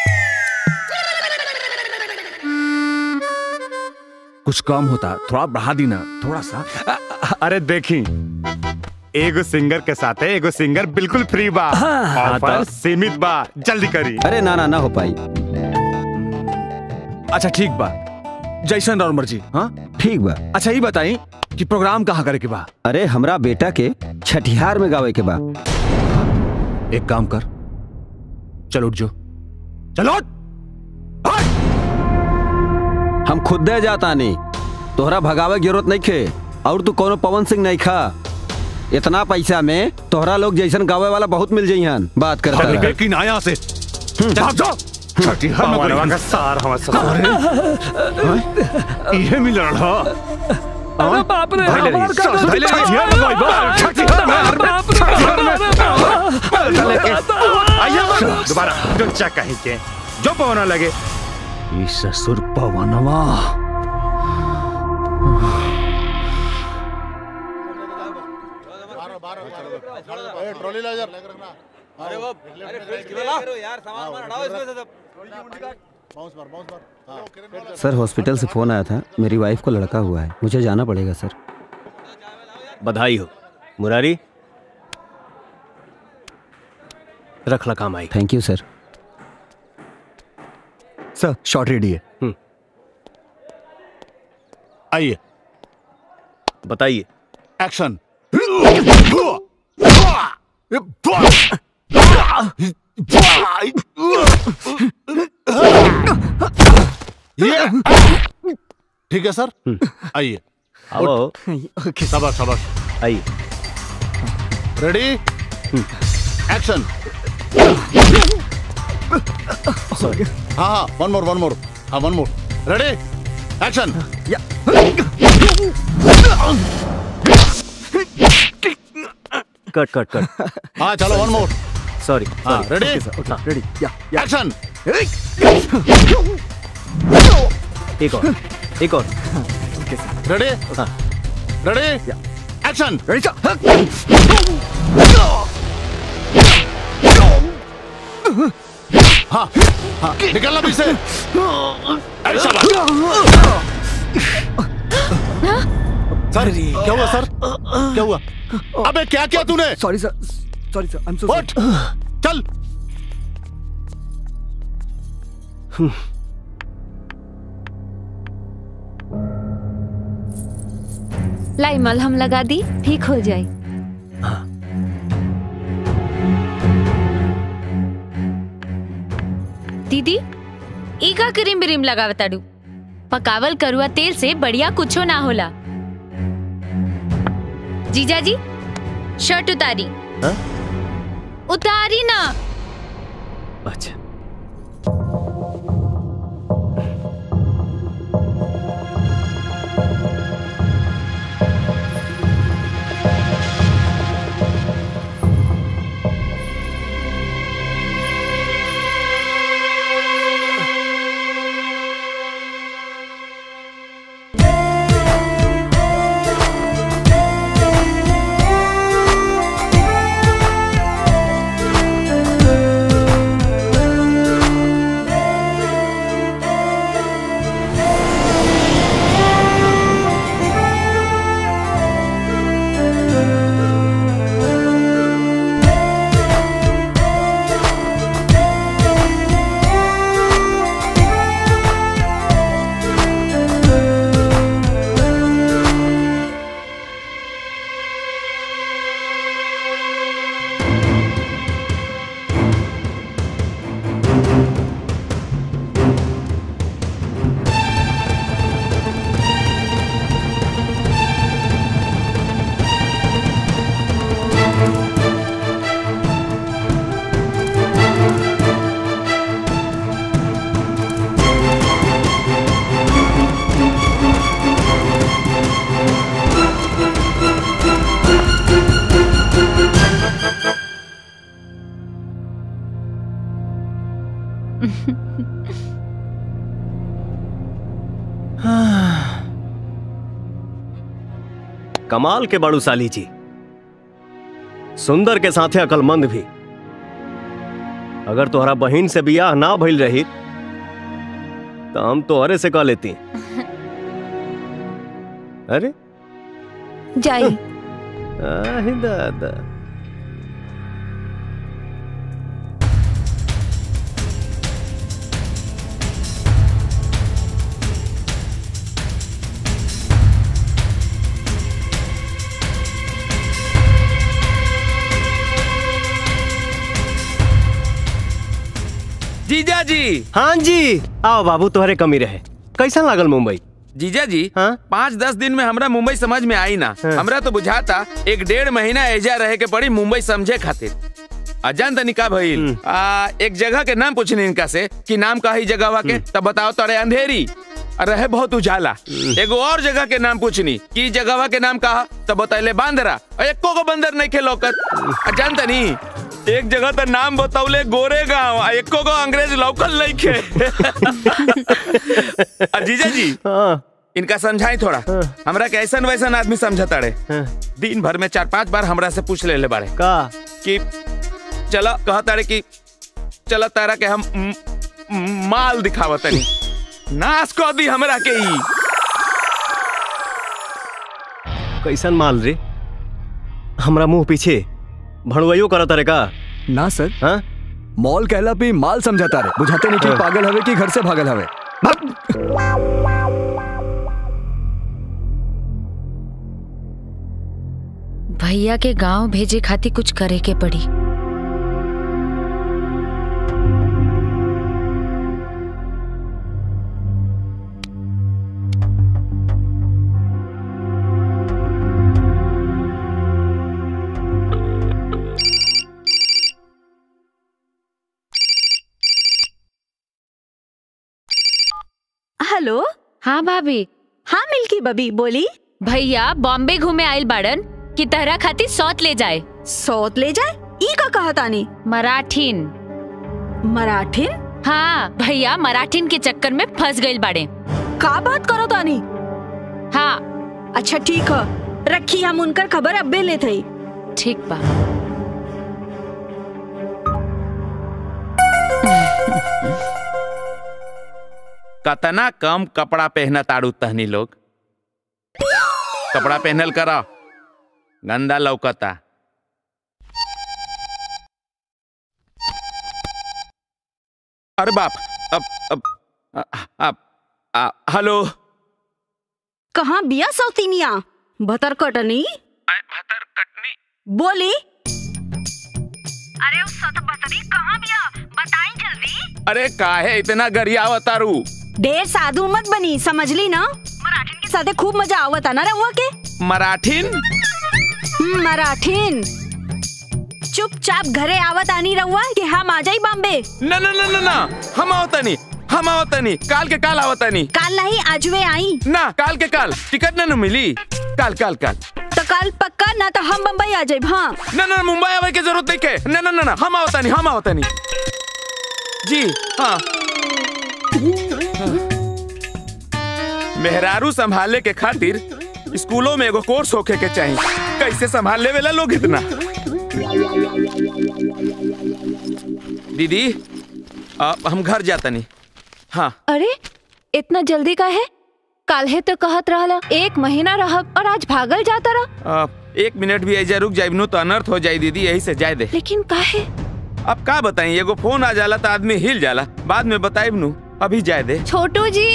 कुछ कम होता थोड़ा बढ़ा दी ना थोड़ा सा अरे देखी एगो सिंगर के साथ है एगो सिंगर बिल्कुल फ्री बा हाँ, ऑफर तो- सीमित बा जल्दी करी अरे ना ना ना हो पाई अच्छा ठीक बा जैसन और मर्जी हाँ ठीक बा अच्छा ये बताई कि प्रोग्राम कहाँ करे के बा अरे हमरा बेटा के छठिहार में गावे के बा एक काम कर चल उठ जो चलो उठ। हम खुद दे जाता नहीं तोहरा भगावे की जरूरत नहीं खे और तू कोनो पवन सिंह नहीं खा इतना पैसा में तोहरा लोग जैसन गावे वाला बहुत मिल जाइहन बात करता चल रह। निकल की नाया से चल जाओ छठिहार में पवनवा कोई- का सार हमारे साथ इहे मिल रहा अरे बाप रे भाई ले हमार ली, का सास, भाई ले ली, छठिहार में कोई बात, छठिहार में, बाप रे, छठिहार में। आइए दोबारा जो चेक कहीं के जो पवना लगे ई ससुर पवनवा ट्रॉली ला यार अरे वो अरे फ्रिज करो यार सामान मार हटाओ इसमें से सब बाउंस मार बाउंस मार हां सर हॉस्पिटल से फोन आया था मेरी वाइफ को लड़का हुआ है मुझे जाना पड़ेगा सर बधाई हो मुरारी रख ला काम आई thank you sir sir short ready है आइए बताइए एक्शन ये ठीक है सर आइए आओ शाबाश शाबाश आइए रेडी एक्शन हाँ हाँ वन मोर वन मोर हाँ वन मोर रेडी एक्शन कट कट कट हाँ चलो वन मोर सॉरी हाँ सॉरी रेडी रेडी एक्शन एक और एक और रेडी हाँ रेडी एक्शन हाँ हाँ निकलना पीछे अरे शाबाश सर क्या हुआ सर क्या हुआ अबे क्या किया तूने sorry sir sorry sir I am so उठ चल लाई मलहम लगा दी ठीक हो जाए दीदी ई का क्रीम ब्रीम लगावताड़ू पकावल करुआ तेल से बढ़िया कुछो ना होला जीजा जी शर्ट उतारी हाँ? उतारी ना अच्छा कमाल के बड़ू साली जी सुंदर के साथे अकलमंद भी अगर तोहरा बहन से बियाह ना भइल रही तो हम तोहरे से कह लेती अरे जाई आही दादा जीजा जी हाँ जी आओ बाबू तोहरे कमी रहे कैसा लागल मुंबई जीजा जी पाँच दस दिन में हमरा मुंबई समझ में आई ना हमरा तो बुझाता एक डेढ़ महीना एजा रहे के पड़ी मुंबई समझे खातिर अजान तनी का भइल आ, एक जगह के नाम पूछनी इनका से कि नाम का ही जगह के तब बताओ तोरे अंधेरी आ, रहे बहुत उजाला एगो और जगह के नाम पूछनी कि जगह के नाम कहा तब बतैले बांदरा आ, एको को बंदर नहीं के लौकत अजान तनी एक जगह तो नाम बतौले गोरे गांव आ एको को अंग्रेज लौकल नहीं के आ, जीजा जी इनका समझाई थोड़ा हमरा के ऐसा वैसन आदमी समझता रे दिन भर में चार पांच बार हमरा से पूछ ले ले बारे का कि चलो कहता रे कि चलो तारा के हम म, म, माल दिखावत तनी नाश कर दी हमरा के ई कैसन माल रे हमरा मुंह पीछे भड़वइयो करत रे का ना सर हाँ मॉल कहला पे माल समझाता रे बुझाते नहीं कि हाँ। पागल हवे कि घर से भागल हवे भैया के गांव भेजे खातिर कुछ करे के पड़ी हेलो हाँ भाभी हाँ मिल्की बबी बोली भैया बॉम्बे घूमे आइल बाड़न कि तहरा खातिर सौत ले जाए सौत ले जाए ई का कहा तानी मराठीन मराठीन हाँ भैया मराठीन के चक्कर में फंस गइल बाड़े का बात करो तानी हाँ अच्छा ठीक है रखी हम उनकर खबर अब्बे ले थई ठीक बा कतना कम कपड़ा पहना ताड़ू तहनी लोग कपड़ा पहनल करा गंदा लौकता अरे बाप अब अब अब आ, हेलो कहाँ बिया सौतीनिया भतर कटनी भतर कटनी बोली अरे उस सत बतरी कहाँ बिया बताई जल्दी अरे काहे इतना गरिया अवतारू ढेर साधु मत बनी समझली ना मराठीन के साथे खूब मजा आवता ना रहुआ के मराठीन हम्म, मराठीन चुपचाप घरे आवत आनी रहुआ कि हम आ जाई बॉम्बे न न न न न हम आवतनी हम आवतनी काल के काल आवतनी काल नहीं आजवे आई ना काल के काल टिकट न न मिली काल काल काल तो कल पक्का ना तो हम बम्बई आ जाए हाँ न न मुंबई आवे के जरूरत नहीं के न न न न हम आवतनी हम आवतनी जी हाँ मेहरारू संभाले के खातिर स्कूलों में एगो कोर्स होखे के चाहिए कैसे संभाल ले वेला लोग इतना दीदी आ, हम घर जाता नहीं हाँ अरे इतना जल्दी का है काल है तो कहत रहला एक महीना रहब और आज भागल जाता रहा आ, एक मिनट भी ऐजा रुक जाए तो अनर्थ हो जाए दीदी यही से जाए दे लेकिन काहे अब का बताई एगो फोन आ जाला तो आदमी हिल जाला बाद में बताए नू अभी जाए दे छोटू जी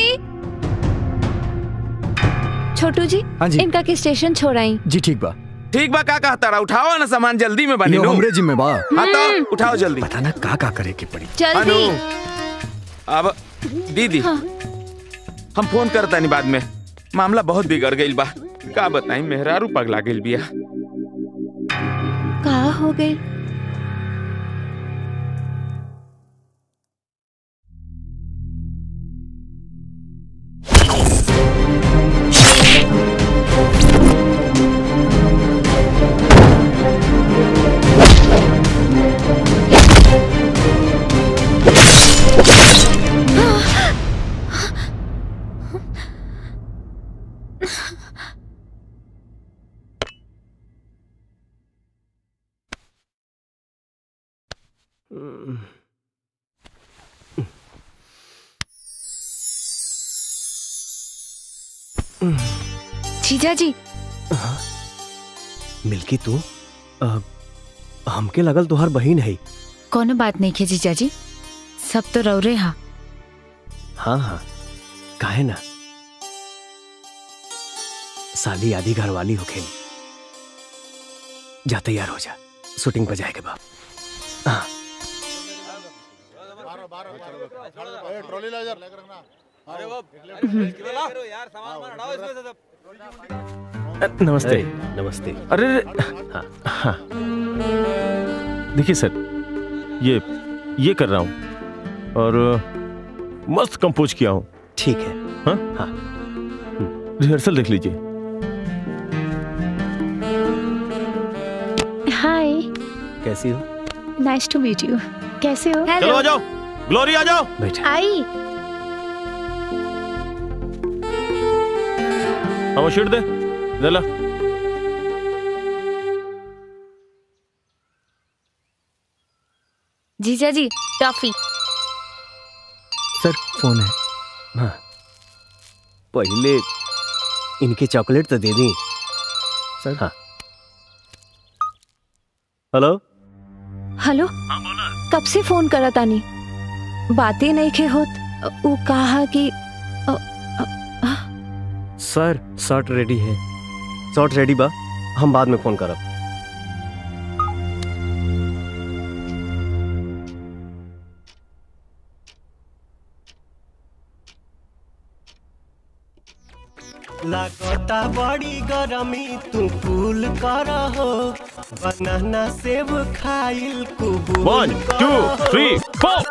छोटू जी हाँ जी। इनका के स्टेशन छोड़ाई जी ठीक बा ठीक बा का कहता रहा उठाओ ना सामान जल्दी में बनी यो नू हमरे जिम्मे बा हाँ तो उठाओ जल्दी पता ना का का करे के पड़ी जल्दी अब दीदी हम फोन करता नहीं बाद में मामला बहुत बिगड़ गई बा का बताई मेहरारू पगला गई बिया का हो गई जीजा जी मिल्की तू अ, हमके लगल तुहार बहिन है कोनो बात नहीं खे जीजा जी सब तो रौरे हा हाँ हाँ काहे ना साली आधी घर वाली हो खेली जा तैयार हो जा शूटिंग पर जाएगा बाप हाँ ट्रॉली ला जा लेकर रखना अरे वो यार सामान हटाओ इसमें से सब नमस्ते नमस्ते अरे हाँ हाँ देखिए सर ये ये कर रहा हूँ और मस्त कंपोज किया हूँ ठीक है हाँ हाँ रिहर्सल देख लीजिए हाय कैसी हो नाइस टू मीट यू कैसे हो चलो आ जाओ ग्लोरी आ जाओ बैठा आई हाँ वो शीट दे दे ला जीजा जी टॉफी सर फोन है हाँ पहले इनके चॉकलेट तो दे दी सर हाँ हेलो हेलो कब से फोन करा तानी बातें नहीं खे होत वो कहा कि सर शर्ट रेडी है शर्ट रेडी बा हम बाद में फोन करब लागता बड़ी गरमी तू कूल कर हो बनाना सेब खाइल कुबूल वन टू थ्री फोर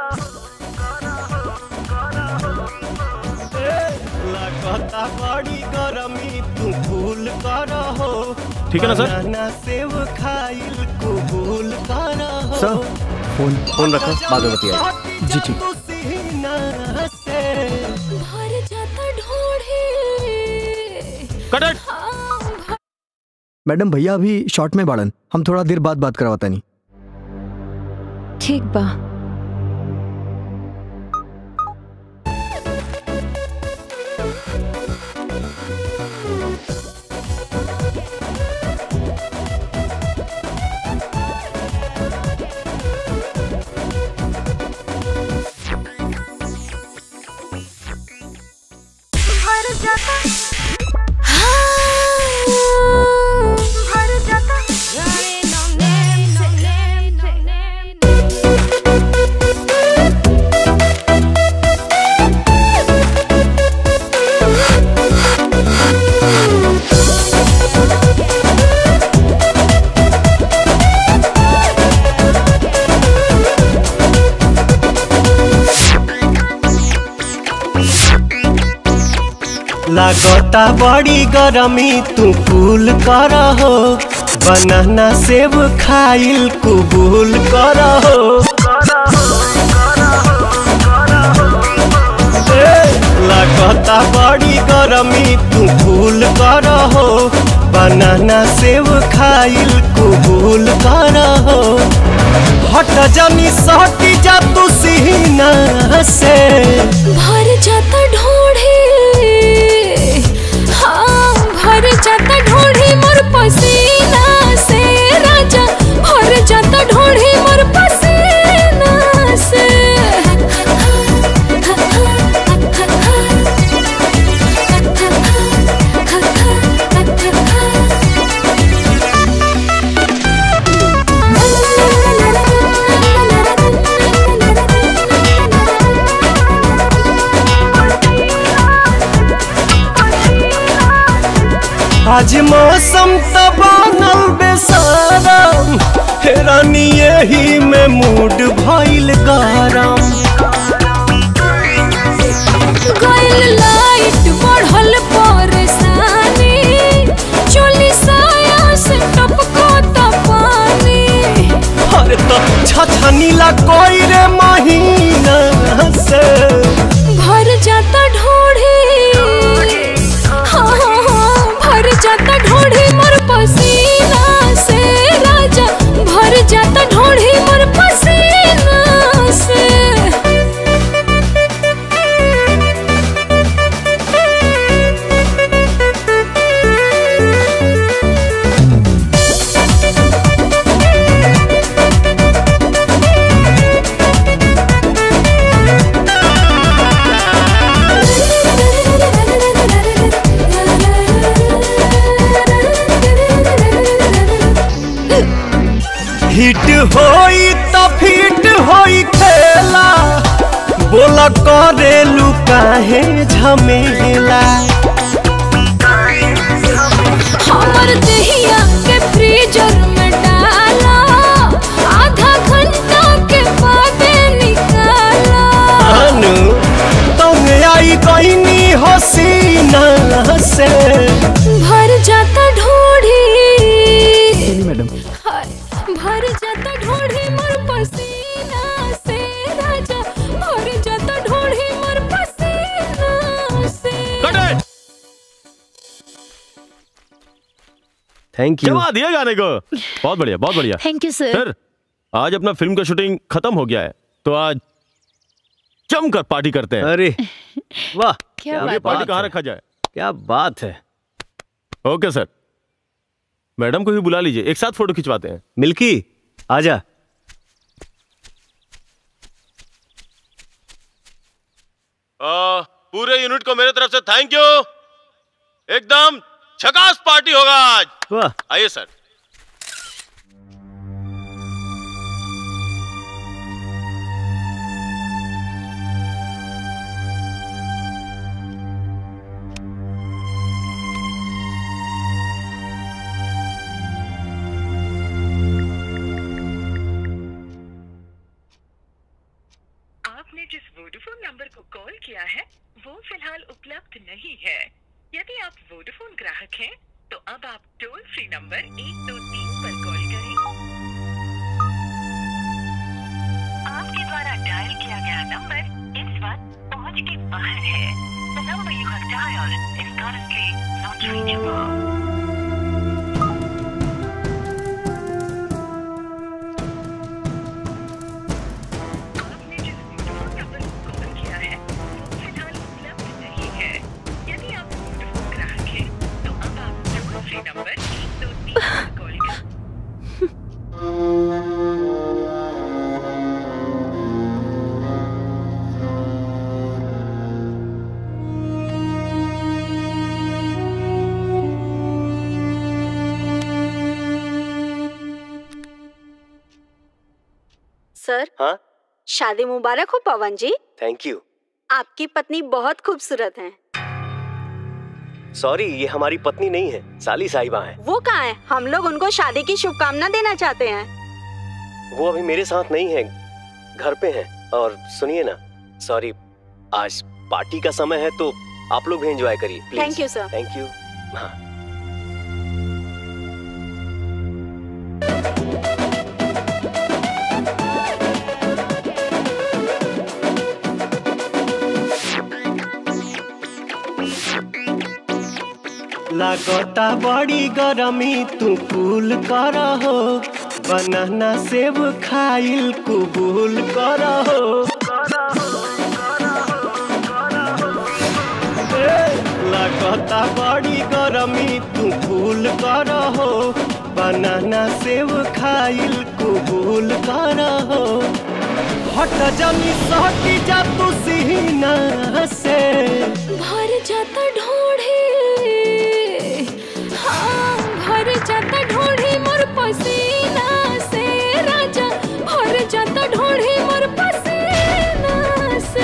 लागता बड़ी गरमी तू कूल कर हो ठीक है ना, सर? बनाना सेब खाइल कुबूल कर हो सर फोन फोन रखो बाद में बतिया जी ठीक तू सीना से भर जाता ढोढ़े कट इट मैडम भैया अभी शॉर्ट में बाड़न हम थोड़ा देर बाद बात करवाता नहीं ठीक बा लागता बड़ी गरमी तू कूल कर हो बनाना सेब खाइल कुबूल कर हो ए, लागता बड़ी गरमी तू कूल कर हो बनाना सेब खाइल कुबूल कर हो हट जानी सहटी जा तू सीना से भर जाता ढोढ़ी हाँ भर जाता ढोढ़ी मोर पसीना से राजा भर जाता ढोढ़ी मोर पसीना से आज मौसम त बनल बेसारम हेरानी यही में मूड भइल गरम गइल लाइट बढ़ल परेशानी चोली साया से टपको त पानी अरे तो छछनीला कोई रे महीना से भर जाता ढोढ़ी हाँ हाँ हाँ भर जाता ढोढ़ी मोर पसीना से राजा भर जाता ढोढ़ी मोर पसीना से हिट होई त फिट होई खेला बोला करेलू काहे झमेला हमर दहिया के फ्रीजर में डाला आधा घंटा के बाद निकाला अनु तुम आई कहीं हसीना से भर जाता ढोढ़ी मैडम हाय, भर जाता ढोढ़ी मोर पसीना से राजा भर जाता ढोढ़ी मोर पसीना से थैंक यू जमा दिया गाने को बहुत बढ़िया बहुत बढ़िया थैंक यू सर सर आज अपना फिल्म का शूटिंग खत्म हो गया है तो आज जमकर पार्टी करते हैं अरे वाह क्या ये बात पार्टी है। कहाँ रखा जाए क्या बात है ओके सर मैडम को भी बुला लीजिए एक साथ फोटो खिंचवाते हैं मिल्की आजा आ, पूरे यूनिट को मेरे तरफ से थैंक यू एकदम झकास पार्टी होगा आज वाह आइए सर आपने जिस वोडाफोन नंबर को कॉल किया है वो फिलहाल उपलब्ध नहीं है यदि आप वोडाफोन ग्राहक हैं तो अब आप टोल फ्री नंबर एक दो तीन पर कॉल करें आपके द्वारा डायल किया गया नंबर इस वक्त पहुंच के बाहर है The number you have dialed is currently not reachable. आपने जिस वोडाफोन नंबर को कॉल किया है वो फिलहाल उपलब्ध नहीं है यदि आप वोडाफोन ग्राहक हैं तो अब आप टोल फ्री नंबर एक दो तीन पर कॉल करें सर हाँ शादी मुबारक हो पवन जी थैंक यू आपकी पत्नी बहुत खूबसूरत है सॉरी ये हमारी पत्नी नहीं है साली साहिबा है वो कहाँ है हम लोग उनको शादी की शुभकामना देना चाहते हैं वो अभी मेरे साथ नहीं है घर पे हैं और सुनिए ना सॉरी आज पार्टी का समय है तो आप लोग भी एंजॉय करिए please Thank you, sir. Thank you हाँ लागता बड़ी गरमी तू कूल कर हो बनाना सेब खाइल कुबूल कर हो ए, लागता बड़ी गरमी तू कूल कर हो बनाना सेब खाइल कुबूल कर हो हट जमी सहटी जा तू सीना से भर जाता ढोढ़े हाँ भर जाता ढोढ़े मोर पसीना से राजा भर जाता ढोढ़े मोर पसीना से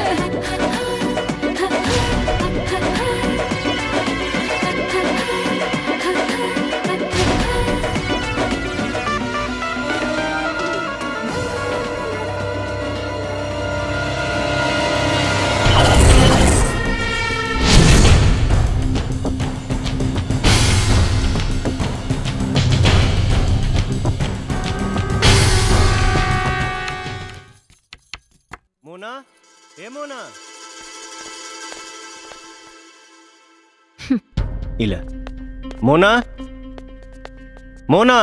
मोना हे मोना इला मोना मोना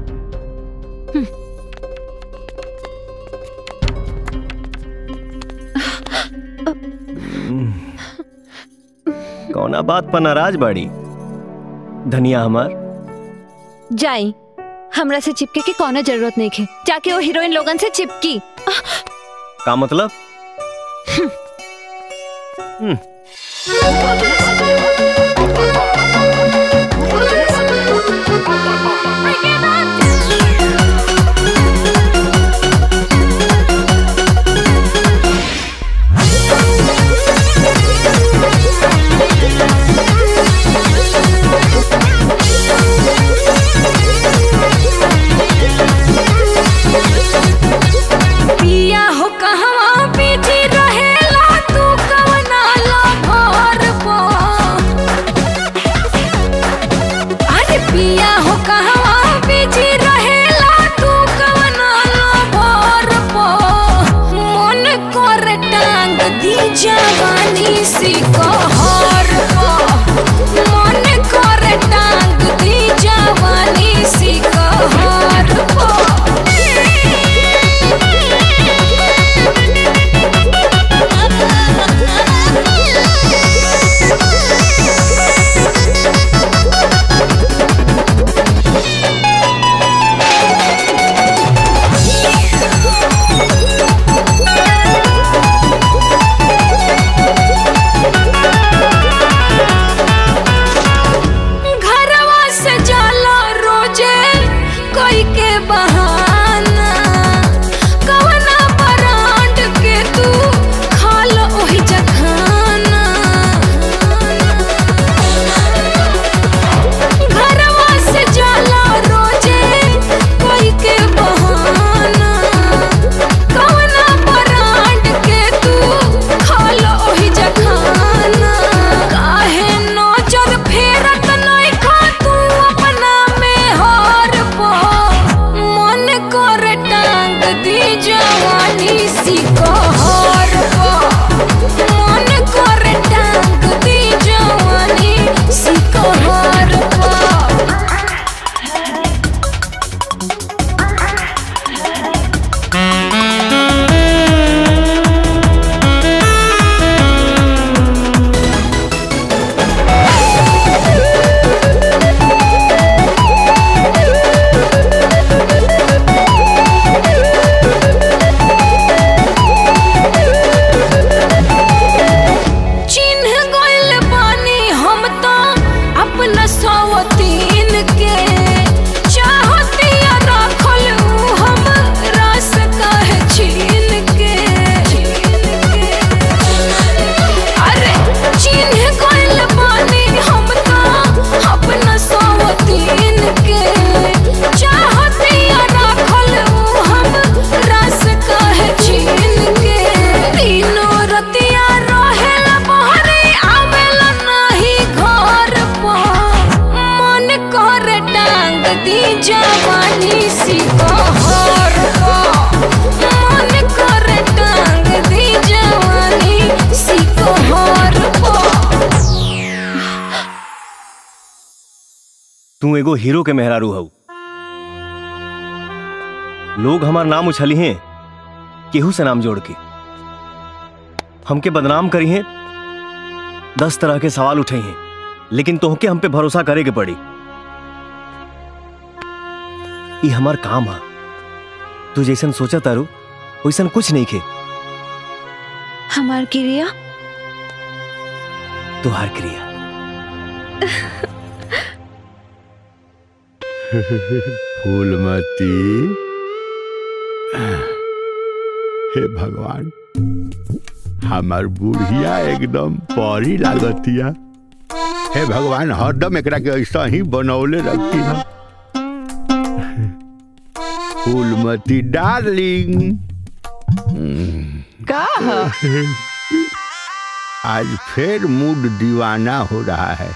कौना बात पर नाराज बाड़ी धनिया हमार जाई हमरा से चिपके के कौनो जरूरत नहीं है जाके वो हीरोइन लोगन से चिपकी का मतलब हम्म पिया हो कहवा पीछे रहेला तू कवना ला भोर पो तू एगो हीरो के मेहरारू हऊ लोग हमार नाम उछली हैं केहू से नाम जोड़ के हमके बदनाम करी हैं दस तरह के सवाल उठे हैं लेकिन तोहके हम पे भरोसा करे के पड़ी ई हमार काम है तू जैसन सोचा तारू वैसन कुछ नहीं खे हमार क्रिया तुहार क्रिया फूलमती हे भगवान हमार बुढ़िया एकदम परी लागतिया हे भगवान हरदम एकरा के ऐसा ही बनौले रखी है फूलमती डार्लिंग का आज फिर मूड दीवाना हो रहा है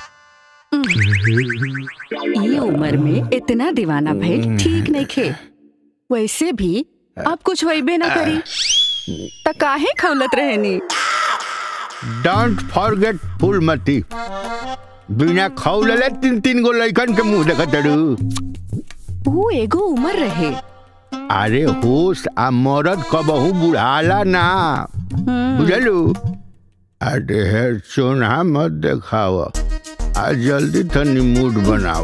ये उम्र में इतना दीवाना भइल ठीक नहीं खे वैसे भी अब कुछ होइबे ना करी त काहे खौलत रहेनी डोंट फॉरगेट फूलमती बिना खौलले तीन तीन गो लइकन के मुंह देखत डरू वो एगो उम्र रहे अरे होश आ मरद कबहू बुढ़ाला ना बुझलू अरे हे चोना मत देखाव आ जल्दी तनी मूड बनाव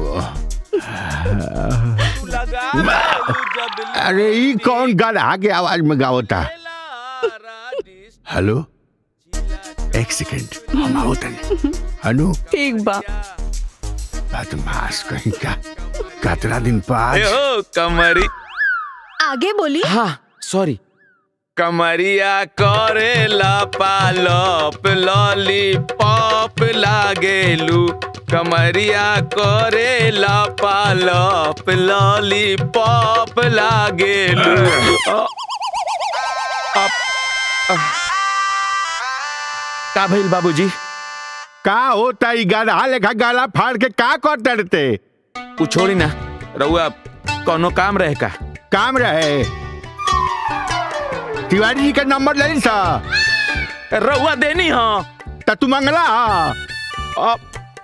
अरे ई कौन गधा के आवाज में गावता हेलो एक सेकंड हम आओ तनी अनु ठीक बा बदमाश कहीं का कतरा दिन पास ओ कमरी आगे बोली हाँ सॉरी कमरिया करेला पालप लॉलीपॉप लागेलू कमरिया करेला पालप लॉलीपॉप लागेलू अ- अप- अ- का भइल बाबूजी का होता ई गधा लेखा गाला फाड़ के का करते रहते उ छोड़ी ना रउआ कोनो काम रहे का काम रहे तिवारी जी का नंबर ले सा रउआ देनी हाँ त तू मंगला अब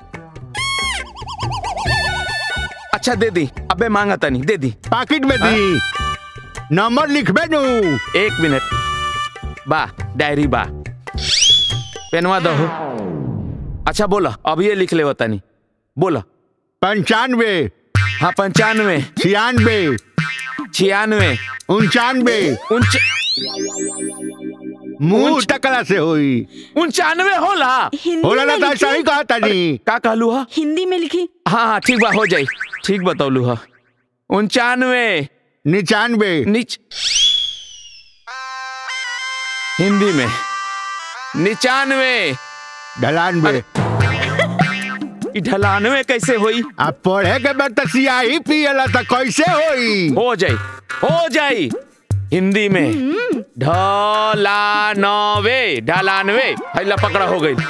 अच्छा दे दी अबे मांगा तनी दे दी पाकिट में दी नंबर लिखबे नु एक मिनट बा डायरी बा पेनवा दहो अच्छा बोला अब ये लिख ले तनी बोला पंचानवे हाँ पंचानवे छियानवे छियानवे उनचानवे उनच मुंह टकला से होई उनचानवे होला हिंदी होला ना में तो ऐसा ही लिखी कहा तनी का कहलू हा हिंदी में लिखी हाँ हाँ ठीक बा हो जाई ठीक बतौलू हा उनचानवे निन्यानवे निच हिंदी में निचानवे ढलानवे ई ढलानवे कैसे होई अब पढ़े के बाद तो सियाही पियला तो कैसे होई हो जाई हो जाई हिंदी में ढलानवे ढलानवे हैला पकड़ा हो गई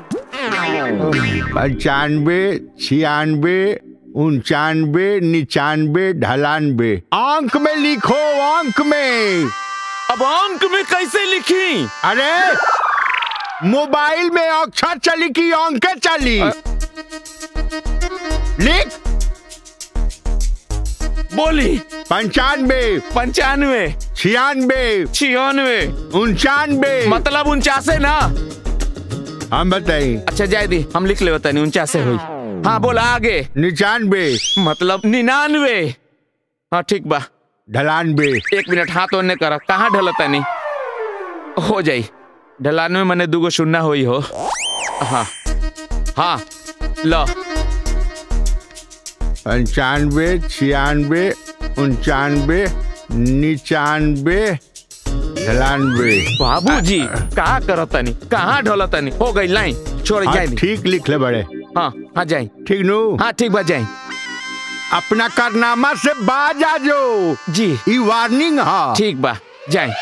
पंचानवे छियानवे उनचानवे निन्यानवे ढलानवे अंक में लिखो अंक में अब अंक में कैसे लिखी अरे मोबाइल में अक्षर चली की अंक चली लिख बोली पंचानवे पंचानवे छियानवे छियानवे उनचानवे मतलब उनचासे ना हम बताई अच्छा जाए दी हम लिख ले बतानी उनचासे हुई हाँ बोला आगे निन्यानवे मतलब निन्यानवे हाँ ठीक बा ढलानवे एक मिनट हाथ ओने करा कहाँ ढलता नहीं हो जाई ढलानवे मने दूगो सुनना हुई हो हाँ हाँ लो पंचानवे छियानवे उनचानवे निन्यानवे ढलानवे बाबूजी का करतनी कहाँ ढलतनी हो गई लाइन छोड़ हाँ, जाए दी ठीक लिख ले बड़े हाँ हाँ जाए ठीक नु हाँ ठीक बा जाए अपना कारनामा से बाज आ जो जी ई वार्निंग हा ठीक बा जाए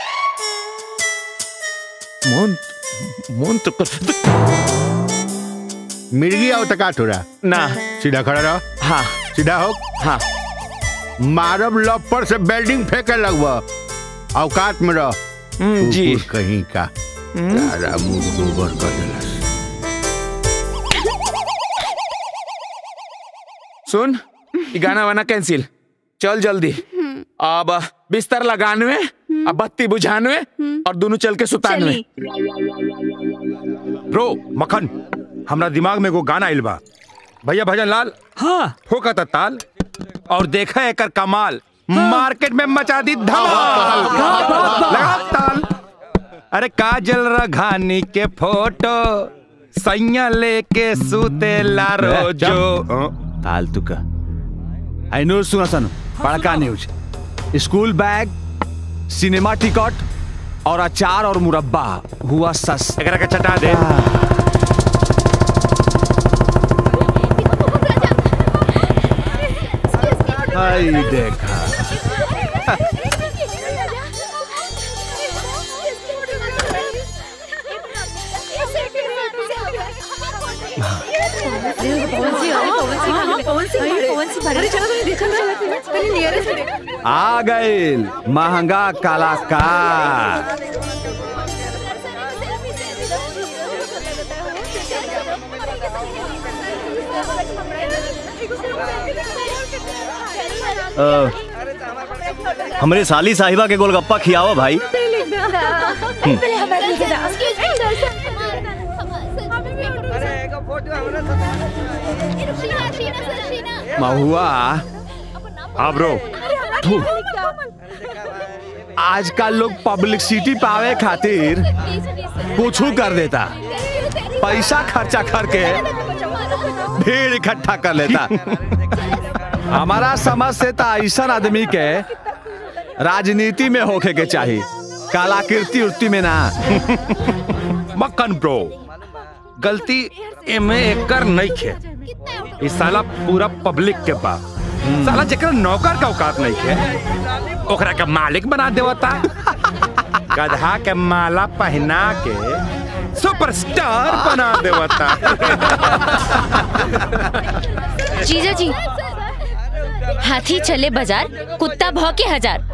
मोन मोन तो कर मिर्गी आओ तका थोड़ा ना सीधा खड़ा रहो हाँ सीधा हो हाँ मारब लपर से बेल्डिंग फेंके लगवा औकात में रह हम्म, जी कुकुर कहीं का सारा मुंह गोबर कर देलस सुन ये गाना वाना कैंसिल चल जल्दी अब बिस्तर लगानवे अब बत्ती बुझानवे और दोनों चल के सुतानवे ब्रो मक्खन हमरा दिमाग में एगो गाना आइल बा भैया भजन लाल हाँ ठोका था ताल और देखा एकर कमाल मार्केट में मचा दी धमाल लगा ताल अरे काजल रघानी के फोटो सैया लेके सूते ला रोजो फालतू का आई न्यूज सुना सन बड़का news school bag cinema ticket और अचार और मुरब्बा हुआ सस एकरा के चटा दे आई देखा आ गए महंगा कलाकार अ, हमरे साली साहिबा के गोलगप्पा खियावा भाई महुआ हाँ ब्रो आजकल लोग पब्लिसिटी पावे खातिर कुछ कर देता पैसा खर्चा करके भीड़ इकट्ठा कर लेता हमारा समझ से तो ऐसा आदमी के राजनीति में होके के चाहिए कलाकृति उर्ति में ना मक्खन ब्रो गलती एमे एकर नहीं खे ई साला पूरा पब्लिक के बा साला जेकरा नौकर का औकात नहीं खे ओकरा के मालिक बना देवता गधा के माला पहना के सुपरस्टार बना देवता जीजा जी हाथी चले बाजार कुत्ता भौके हजार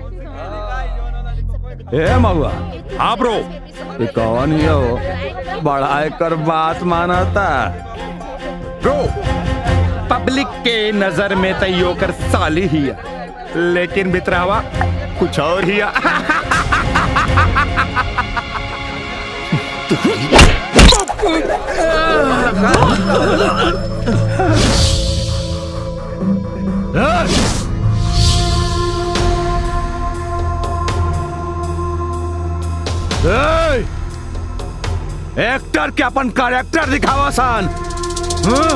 ए महुआ हाँ ब्रो ये कौन ही हो बड़ा कर बात मानता ब्रो पब्लिक के नजर में तो यो कर साली ही है लेकिन बितरावा कुछ और ही है ए! एक्टर के अपन कैरेक्टर दिखावा सन हाँ?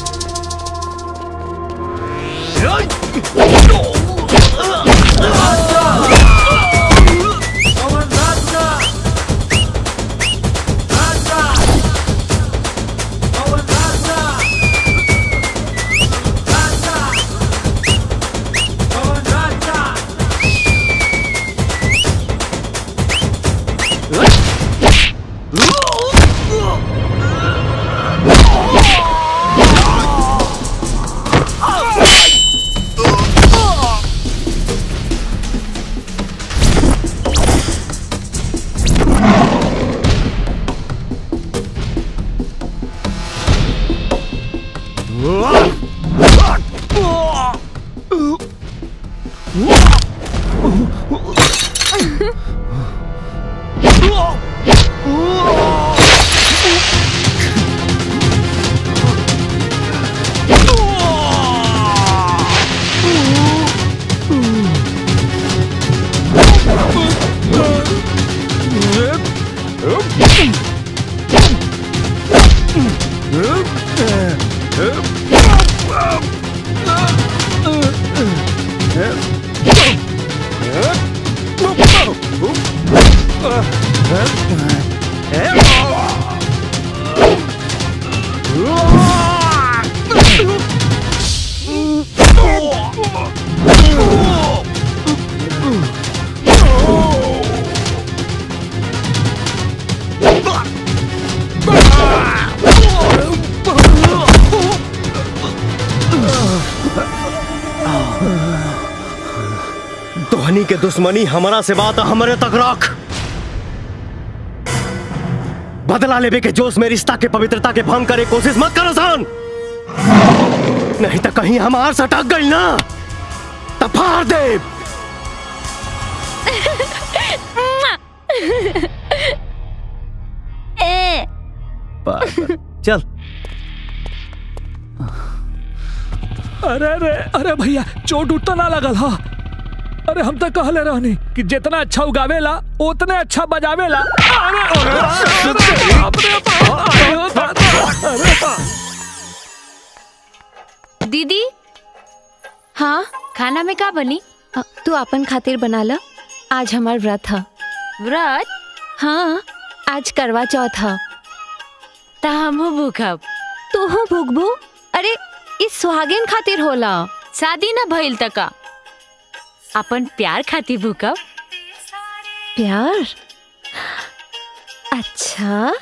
तोहनी के दुश्मनी हमारा से बात हमारे तक रख बदला लेवे के जोश में रिश्ता के पवित्रता के भंग करे कोशिश मत करो सान नहीं तो कहीं हमार सटक गई ना तो फाड़ दे ए, पागल। चल अरे अरे अरे भैया चोट उठ तो ना लगल हा अरे हम तो कहले रहनी कि जितना अच्छा उगावेला उतने अच्छा बजावेला अरे अरे, अरे, बाप रे बाप, अरे, दादा, अरे, बाप। दीदी हाँ खाना में का बनी अ, तू अपन खातिर बना ला आज हमार व्रत है व्रत हाँ आज करवा चौथ है ता हमहू भूखब तू हो भुगबू अरे इस सुहागिन खातिर होला शादी ना भइल तका अपन प्यार खातिर भूखब प्यार अच्छा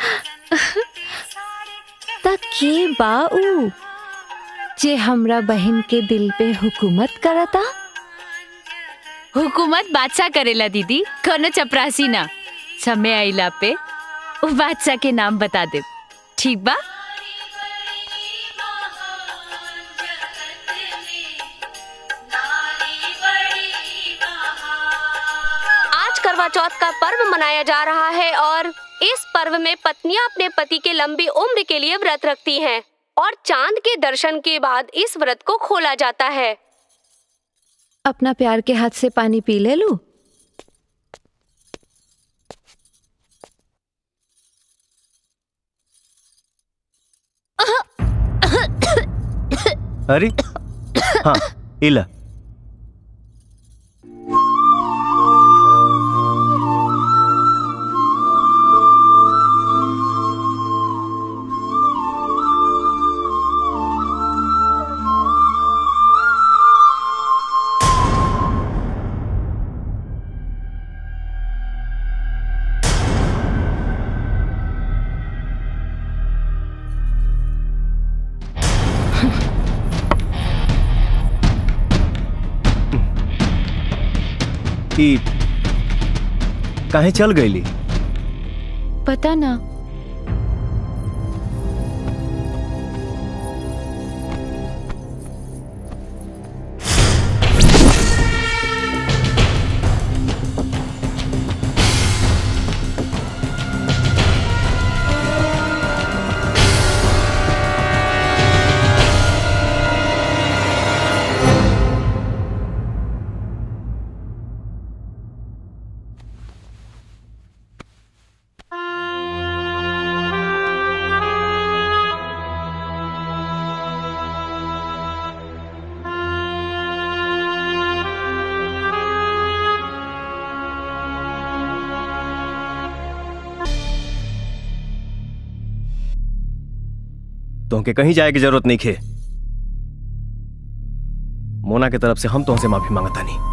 त के बा ऊ जे हमरा बहन के दिल पे हुकूमत करता हुकूमत बादशाह करेला दीदी कोनो चपरासी ना समय आइला पे वो बादशाह के नाम बता दे ठीक बा आज करवा चौथ का पर्व मनाया जा रहा है और इस पर्व में पत्नियां अपने पति के लंबी उम्र के लिए व्रत रखती हैं और चांद के दर्शन के बाद इस व्रत को खोला जाता है अपना प्यार के हाथ से पानी पी ले लू अरे हाँ इला ई काहे चल गईली पता ना तुमके कहीं जाए की जरूरत नहीं खे मोना के तरफ से हम तुमसे माफी मांगता नहीं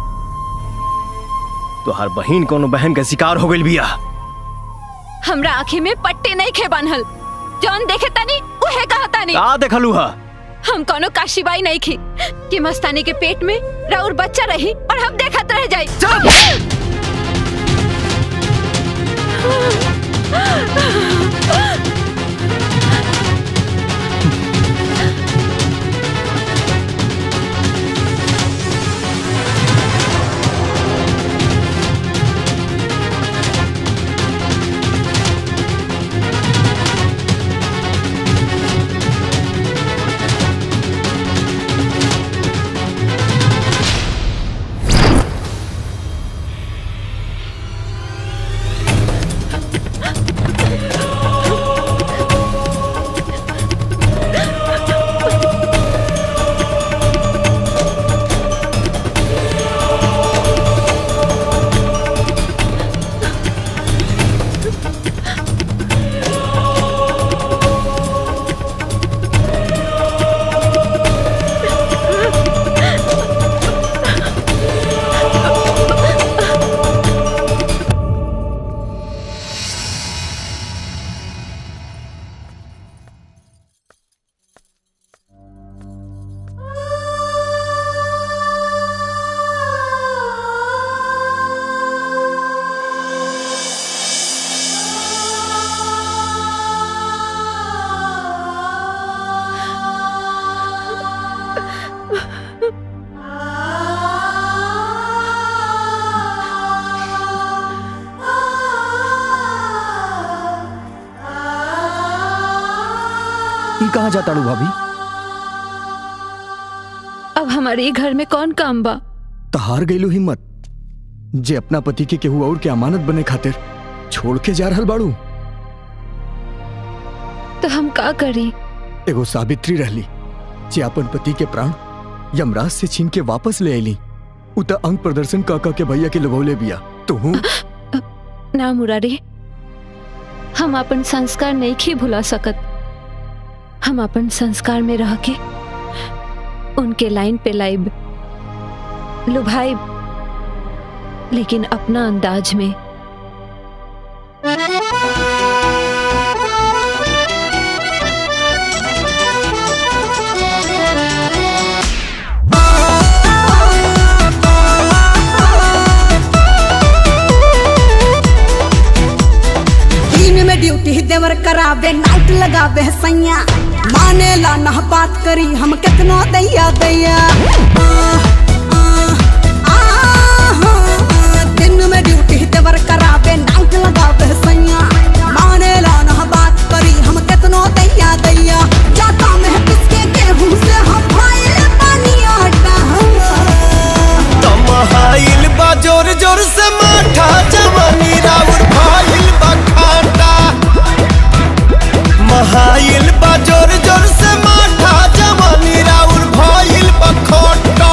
तो हर बहन कोनो बहन के शिकार हो गई बिया हमरा आँखी में पट्टी नहीं खे बनल जौन देखे तनी उहे कहता नहीं का देखलू हा हम कोनो काशीबाई नहीं खी कि मस्तानी के पेट में राउर बच्चा रही और हम देखत रह जाई ई कहाँ जाता रू भाभी अब हमारे ये घर में कौन काम बा तो हार गईलू हिम्मत जे अपना पति के केहू और के अमानत बने खातिर छोड़ के जा रहल बाड़ू तो हम का करी एगो सावित्री रहली जे अपन पति के प्राण यमराज से छीन के वापस ले आईली उ त अंग प्रदर्शन का का के भैया के लगौले बिया तो हूँ ना मुरारी हम अपन संस्कार नहीं खी भुला सकत हम अपन संस्कार में रह के उनके लाइन पे लाइब लुभाइब लेकिन अपना अंदाज में दिन में ड्यूटी देवर करावे नाइट लगावे सैया माने ला ना बात करी हम कितना दैया दैया आह, आह, आह, आह, दिन में ड्यूटी देवर करावे नाइट लगावे सैया माने ला ना बात करी हम कितना दैया दैया जाता में किसके गेहूं से हम भाई पानी आटा तमहाइल बा जोर जोर से माठा जवानी राउर भाइल बा खाटा महाइल बा जोर जोर से माठा जवानी राउर भाइल बा खोटा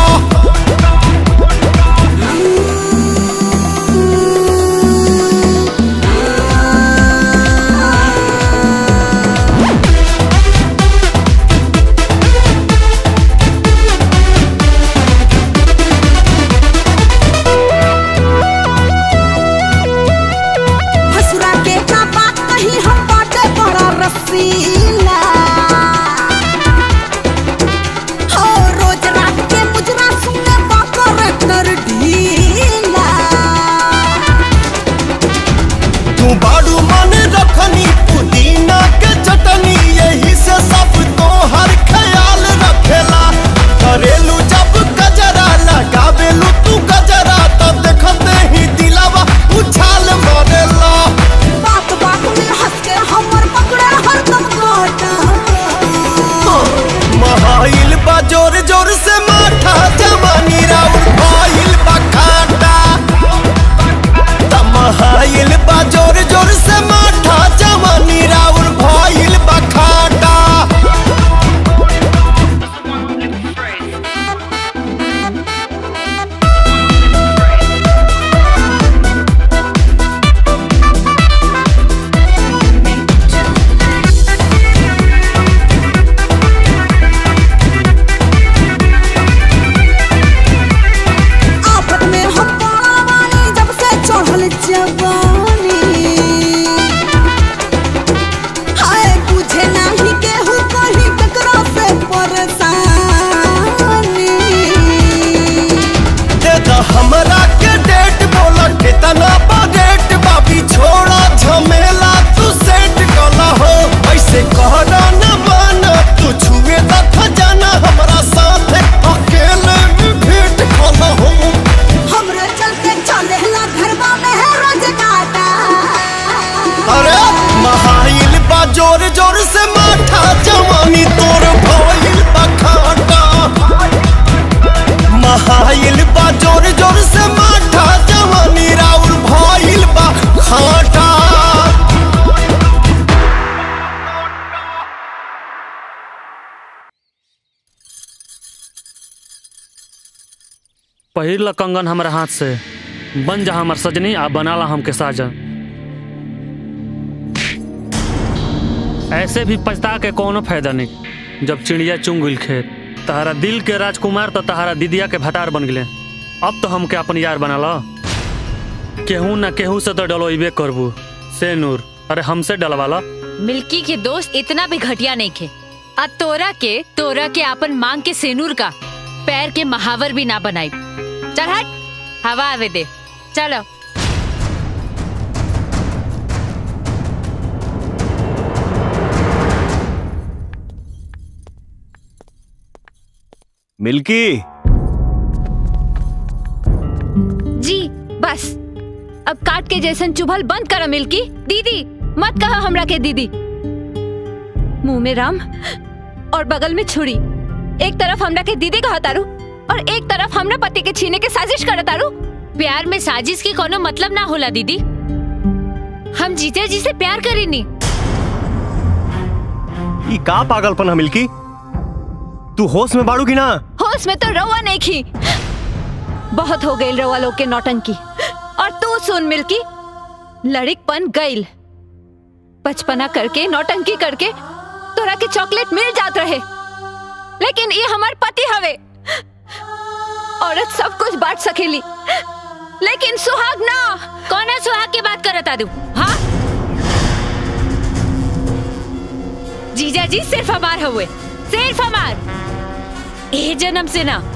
हसुरा के का बात कही हम बाटे बड़ा रसीला हो रोज रात के मुजरा सुने बाको रेक्टर ढीला तू बाड़ू मन रखनी पुदीना के चटनी यही से सब तो हर ख्याल रखेला करेलू जब गजरा लगावेलू तू गजरा तो देखते ही दिलावा उछाल मारेला बात बात में हंस के हमर पकड़े हरदम काटा महाइल बा जोर जोर से माठा जवानी राउर भाइल बा खाटा तमहाइल बा जोर जोर से माठा जवानी राउर भाइल बा खाटा आफत में हम बड़ा वाली जब से चढ़ल जवानी हाय बुझे नाही केहू कहीं ककरा से परेशानी दे दा हमरा के डेट बोला कितना बजेट बाबी छोड़ा झमेला तू सेट कला हो ऐसे कहना न माना तू छुए दा खजाना हमरा साथ अकेले में भेंट कला हो हमरे चलते चलेला घरवा में है रोज काटा अरे महाइल बा जोर जोर से माठा जवानी तोर भइल बा खाटा महाइल बा जोर जोर से माठा जवानी राउर भइल बा खाटा पहिर ल कंगन हमारे हाथ से बन जा हमार सजनी आ बना ला हमके साजन ऐसे भी पछता के कोनो फायदा नहीं जब चिड़िया चुंग गइल खेत तहरा दिल के राजकुमार तो तहरा दीदिया के भतार बन गए अब तो हमके अपन यार बना लो केहू ना केहू से तो डलोइबे करबू से नूर अरे हमसे डलवा लो मिल्की के दोस्त इतना भी घटिया नहीं खे आ तोरा के तोरा के अपन मांग के सेनूर का पैर के महावर भी ना बनाई चल हट हवा आवे दे चलो मिल्की जी बस अब काट के जैसन चुभल बंद करो मिल्की दीदी मत कहो हमरा के दीदी मुंह में राम और बगल में छुरी एक तरफ हमरा के दीदी कहा तारू और एक तरफ हमरा पति के छीने के साजिश कर तारू प्यार में साजिश के कोनो मतलब ना होला दीदी हम जीजा जी से प्यार करेनी ई का पागलपन है मिल्की तू होश में बाड़ू की ना होश में तो रवा नहीं खी बहुत हो गई रवा लोग के नौटंकी और तू सुन मिल्की लड़िकपन गईल बचपना करके नौटंकी करके तोरा के चॉकलेट मिल जात रहे लेकिन ये हमार पति हवे औरत सब कुछ बांट सकेली लेकिन सुहाग ना कौन है सुहाग की बात करत आदू हाँ जीजा जी सिर्फ हमार हुए सिर्फ हमार ए जन्म से ना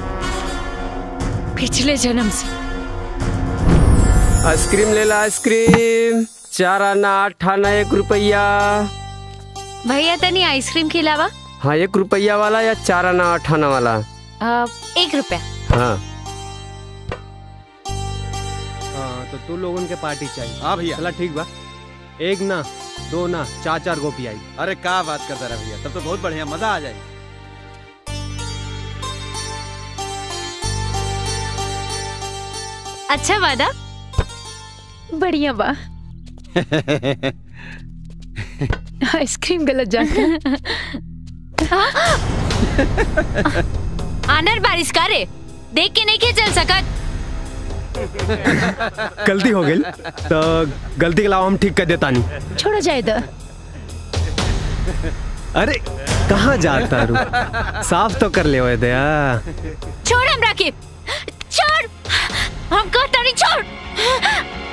पिछले जन्म से आइसक्रीम ले ला आइसक्रीम चार आना आठ आना एक रुपया भैया तनी आइसक्रीम के अलावा हाँ एक रुपया वाला या चार आना आठ आना वाला अ, एक रुपया हाँ हाँ तो तू लोगन के पार्टी चाहिए हाँ भैया चला ठीक बा एक ना दो ना चार चार गोपी आई अरे क्या बात करता रहा भैया तब तो बहुत बढ़िया मजा आ जाए अच्छा वादा बढ़िया बा आइसक्रीम गलत जाता आनर बारिश करे देख के नहीं के चल सकत गलती हो गई तो गलती के अलावा हम ठीक कर देता नहीं छोड़ो जाए दो अरे कहाँ जाता रू साफ तो कर ले ओए दया छोड़ हम राखी छोड़ हम कहता नहीं छोड़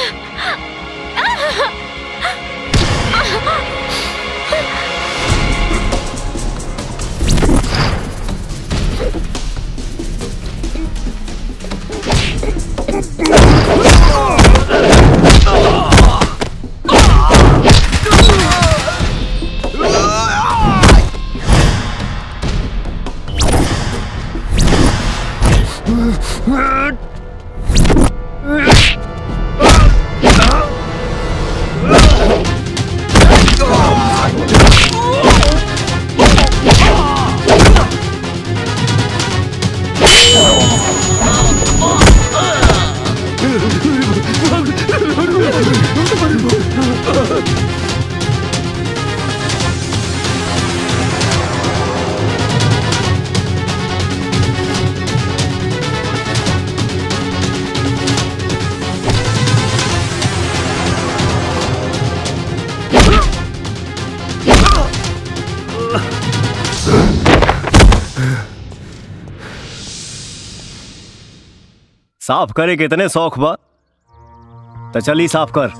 साफ करे के इतने शौक बा तो चली साफ कर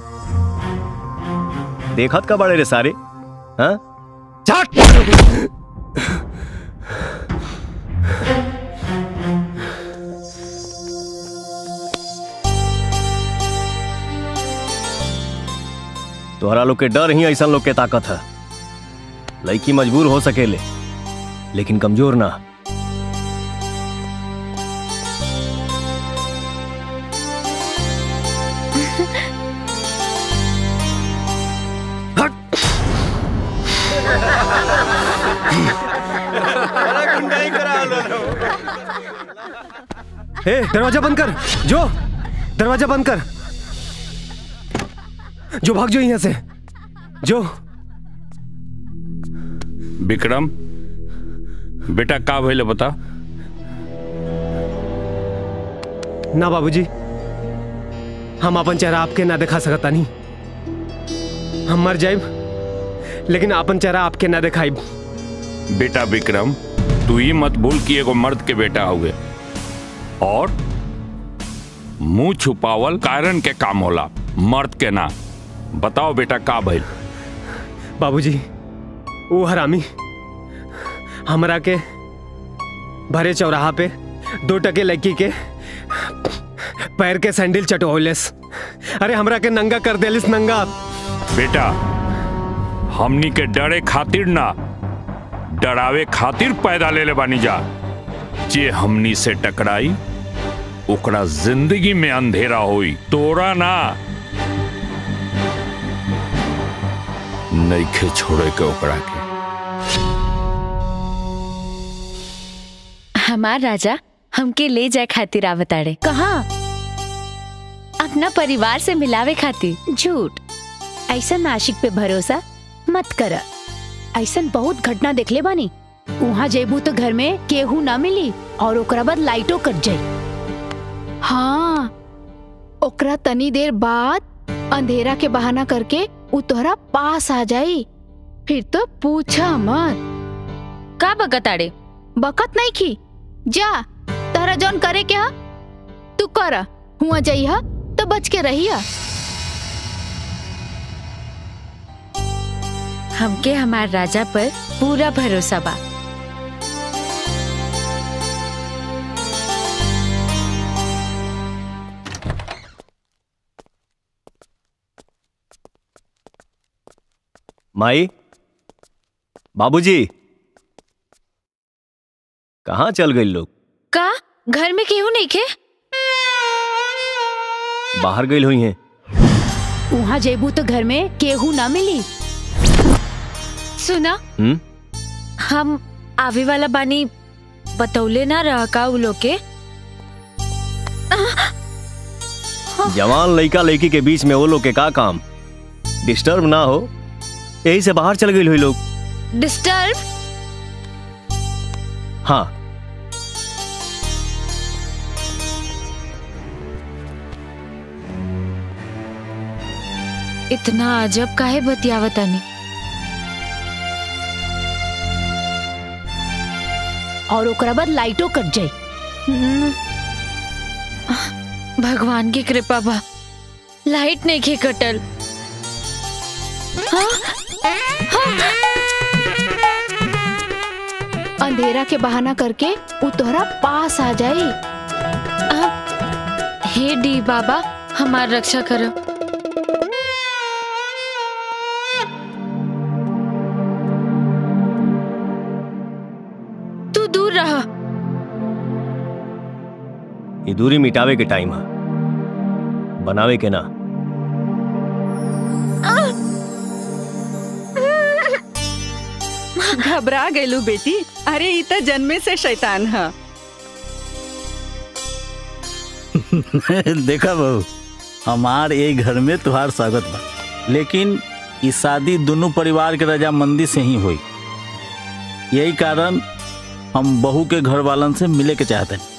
देखत का बड़े रे सारे हाँ तोहरा लोग के डर ही ऐसा लोग के ताकत है लड़की मजबूर हो सकेले लेकिन कमजोर ना ए दरवाजा बंद कर जो दरवाजा बंद कर जो भाग जो यहाँ से जो विक्रम बेटा का भइले बता ना बाबूजी हम अपन चेहरा आपके ना दिखा सकता नहीं हम मर जाइब लेकिन अपन चेहरा आपके ना दिखाइब बेटा विक्रम तू ही मत भूल कि एगो मर्द के बेटा हुए और मुंह छुपावल कारण के काम होला मर्द के ना बताओ बेटा का भइल बाबूजी वो हरामी हमरा के भरे चौराहा पे दो टके लड़की के पैर के सैंडल चटोलेस अरे हमरा के नंगा कर देलिस नंगा बेटा हमनी के डरे खातिर ना डरावे खातिर पैदा ले ले बानी जा जे हमनी से टकराई ओकरा जिंदगी में अंधेरा होई तोरा ना नईखे छोड़े के ओकरा के हमार राजा हमके ले जाए खातिर आवताड़े कहा अपना परिवार से मिलावे खातिर झूठ ऐसा नाशिक पे भरोसा मत कर ऐसा बहुत घटना देखले बानी वहाँ जेबू तो घर में केहू ना मिली और ओकरा बाद लाइटो कट जाई हाँ ओकरा तनी देर बाद अंधेरा के बहाना करके उ तोहरा पास आ जाई फिर तो पूछा मत का बकताड़े बकत नहीं की जा तारा जौन करे क्या तू कर हुआ जाइहा तो बच के रहिया हमके हमार राजा पर पूरा भरोसा बा माई बाबूजी कहाँ चल गई लोग का घर में केहू नहीं खे बाहर गई हुई हैं वहाँ जेबू तो घर में केहू ना मिली सुना हम्म हम आवे वाला बानी बतौले ना रहा का उ लोग के जवान लड़का लड़की के बीच में वो लोग के का काम डिस्टर्ब ना हो यही से बाहर चल गई हुई लोग डिस्टर्ब हाँ इतना अजब काहे बतियावतानी और ओकरा बाद लाइटो कट जाई हम्म। भगवान की कृपा बा लाइट नहीं खे कटल हाँ? अंधेरा के बहाना करके उ तोहरा पास आ जाई हे डी बाबा हमार रक्षा करो तू दूर रहा ये दूरी मिटावे के टाइम है बनावे के ना घबरा गेलू बेटी अरे ई त जन्मे से शैतान है देखा बहू हमार ये घर में तुहार स्वागत बा लेकिन ई शादी दोनों परिवार के रजामंदी से ही हुई यही कारण हम बहू के घर वालन से मिले के चाहते हैं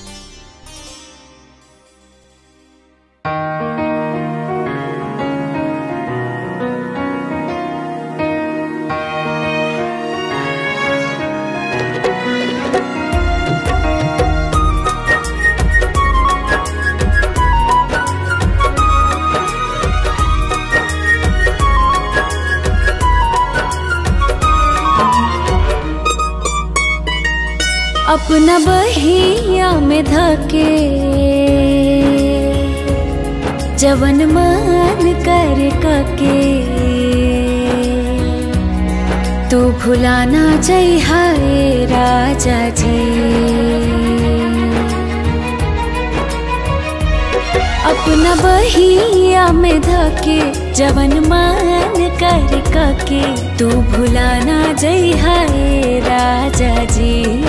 अपना बहिया में धके जवन मान कर कके तू भुलाना जय हाय राजा जी अपना बहिया में धके जवन मान कर कके तू भुलाना जय हाय राजा जी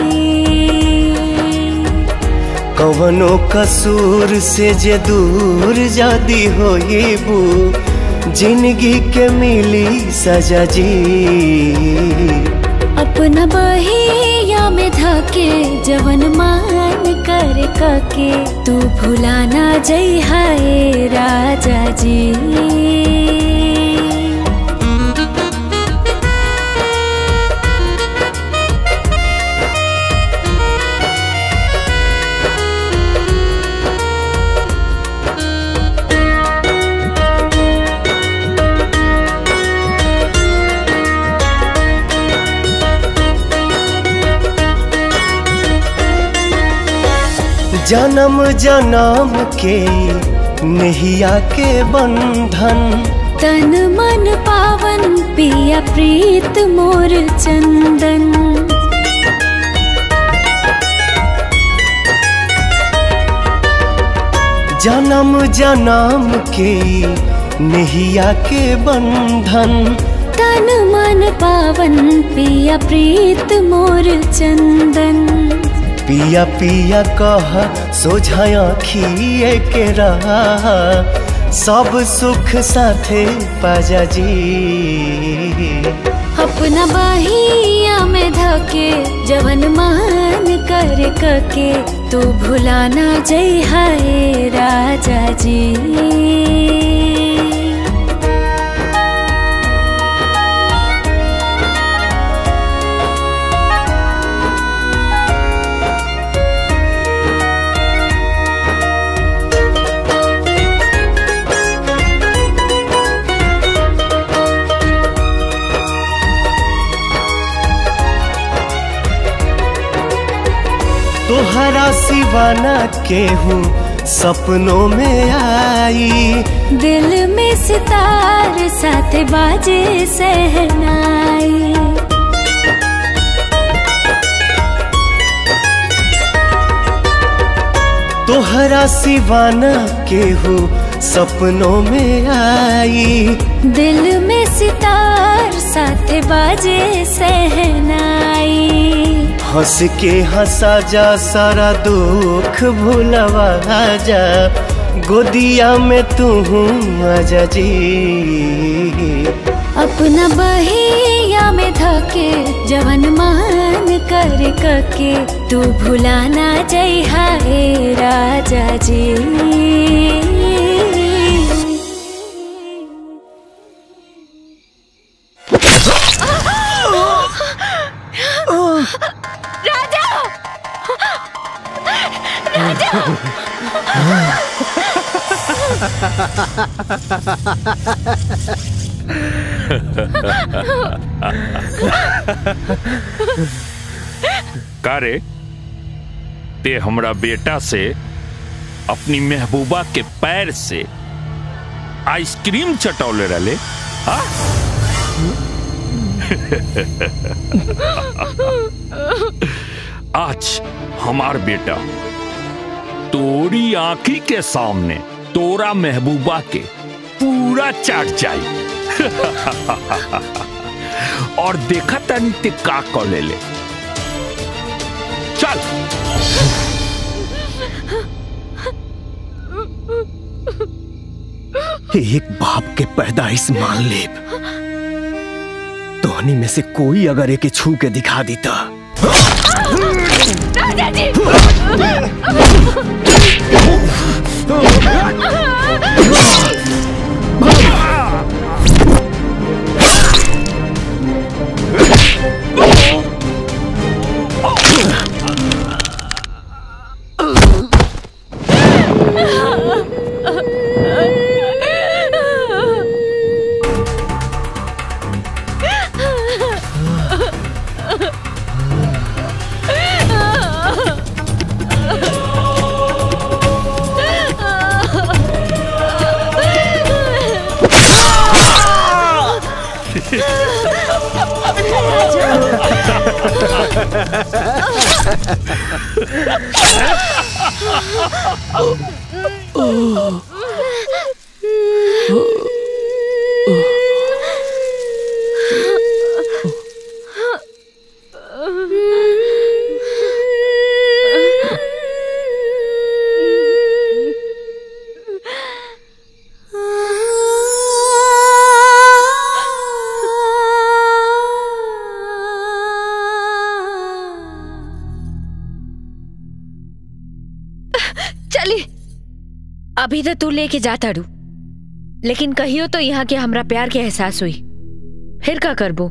कवनो कसूर से जे दूर जादी होइबू जिंदगी के मिली सजा जी अपना बहिया में धके जवन मान कर कके तू भुलाना जय हाय राजा जी जन्म जन्म के नहिया के बंधन तन मन पावन पिया प्रीत मोर चंदन जन्म जन्म के नहिया के बंधन तन मन पावन पिया प्रीत मोर चंदन पिया पिया कह सोझाया खिए के रहा सब सुख साथे पाजा जी अपना बाहिया में धके जवन मान कर कके तू भुलाना जय हाय राजा जी तोहरा सिवाना केहूँ सपनों में आई दिल में सितार साथ बाजे सहनाई तोहरा सिवाना केहूँ सपनों में आई दिल में सितार साथ बाजे सहनाई हंस के हंसा जा सारा दुख भुलवा जा गोदिया में तू आजा जी अपना बहिया में धके जवन मान कर कके तू भुलाना जय हाय राजा जी राजा राजा का रे ते हमरा बेटा से अपनी महबूबा के पैर से आइसक्रीम चटौले रले हाँ? आज हमार बेटा तोरी आंखी के सामने तोरा महबूबा के पूरा चाट जाई और देखा तनी ते का कर ले ले चल एक बाप के पैदाइश मान ले तोहनी में से कोई अगर एके छू के दिखा देता राजा जी चली अभी तो तू लेके जाता रू लेकिन कहियो तो यहाँ के हमरा प्यार के एहसास हुई फिर का करबो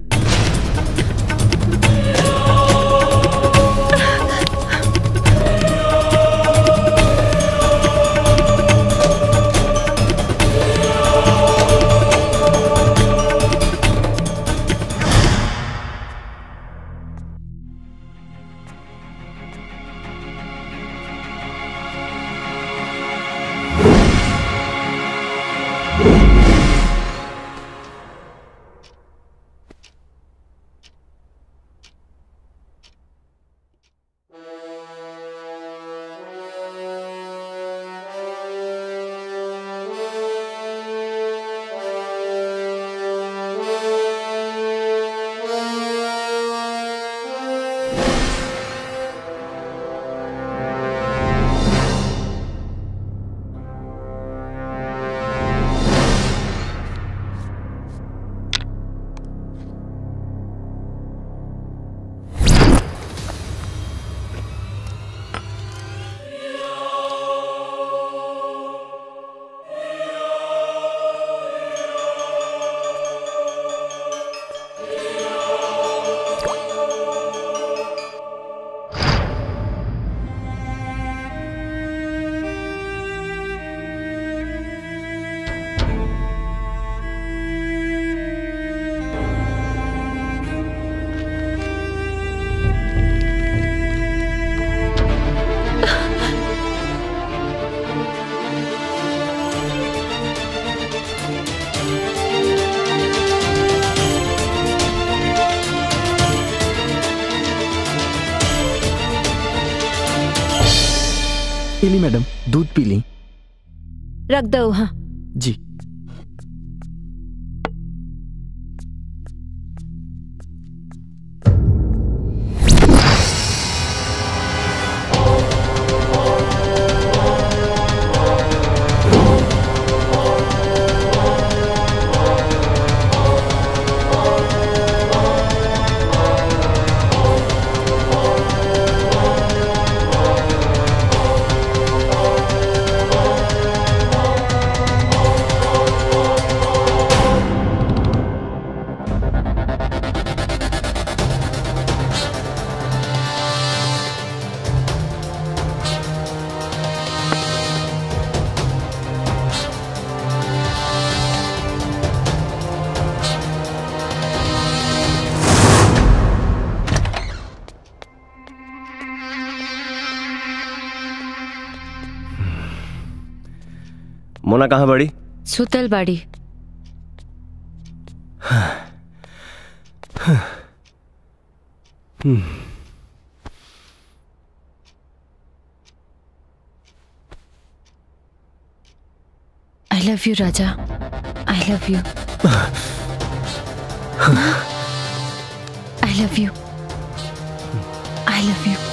पीली मैडम दूध पी ली रख दो हाँ जी मोना कहाँ बड़ी सुतल बाड़ी हम्म। आई लव यू राजा I love you I love you I love you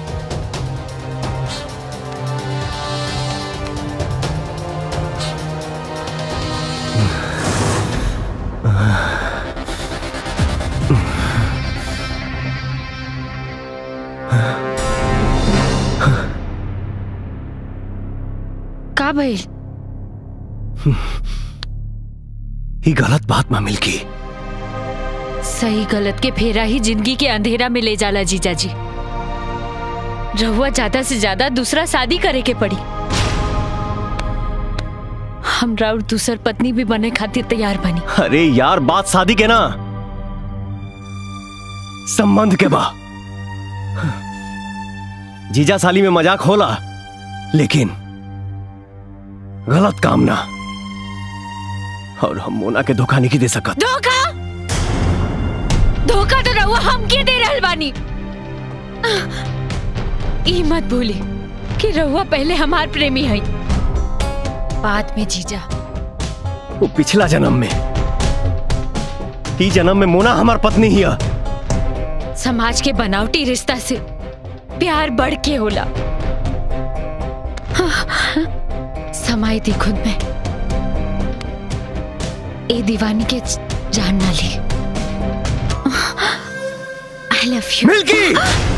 का भइल ही गलत बात में मिलकी सही गलत के फेरा ही जिंदगी के अंधेरा में ले जाला जीजा जी रहुआ ज्यादा से ज्यादा दूसरा शादी करे के पड़ी हमरा और दूसर पत्नी भी बने खातिर तैयार बनी अरे यार बात शादी के ना संबंध के बा जीजा साली में मजाक होला लेकिन गलत काम ना और हम मोना के धोखा नहीं दे सकत धोखा धोखा तो रहुआ हमके दे रहल बानी ई मत भूली कि रहुआ पहले हमार प्रेमी है बाद में जीजा वो पिछला जन्म में ई जन्म में मोना हमार पत्नी ही है समाज के बनावटी रिश्ता से प्यार बढ़ के होला समाई थी खुद में ए दीवानी के जान ना ली आई लव यू मिल्की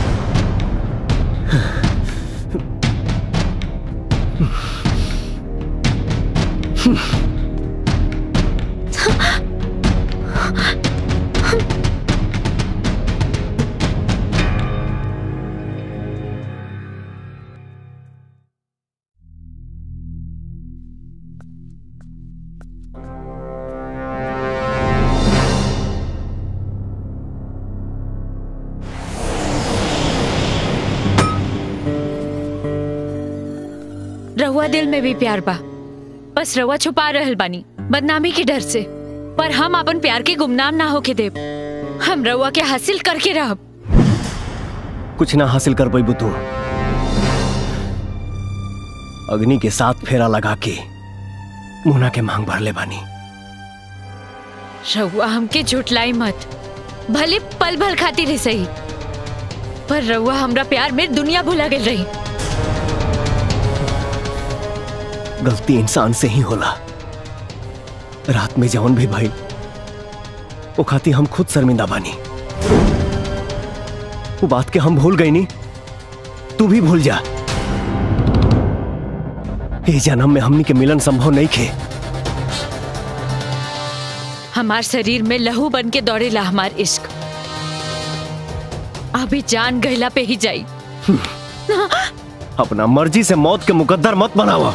रहुआ दिल में भी प्यार बा बस रहुआ छुपा रहल बानी बदनामी के डर से पर हम अपन प्यार के गुमनाम ना होके देब हम रहुआ के हासिल करके रहब कुछ ना हासिल कर पाई तू अग्नि के साथ फेरा लगा के मोना के मांग भर ले बानी रहुआ हमके झुटलाई मत भले पल भल खाती रह सही पर रहुआ हमरा प्यार में दुनिया भुला गई रही गलती इंसान से ही होला रात में जौन भी भाई वो खाती हम खुद शर्मिंदा बानी वो बात के हम भूल गई नी तू भी भूल जा ये जन्म में हमनी के मिलन संभव नहीं खे हमार शरीर में लहू बन के दौड़ेला हमार इश्क अभी जान गहला पे ही जाई अपना मर्जी से मौत के मुकद्दर मत बनावा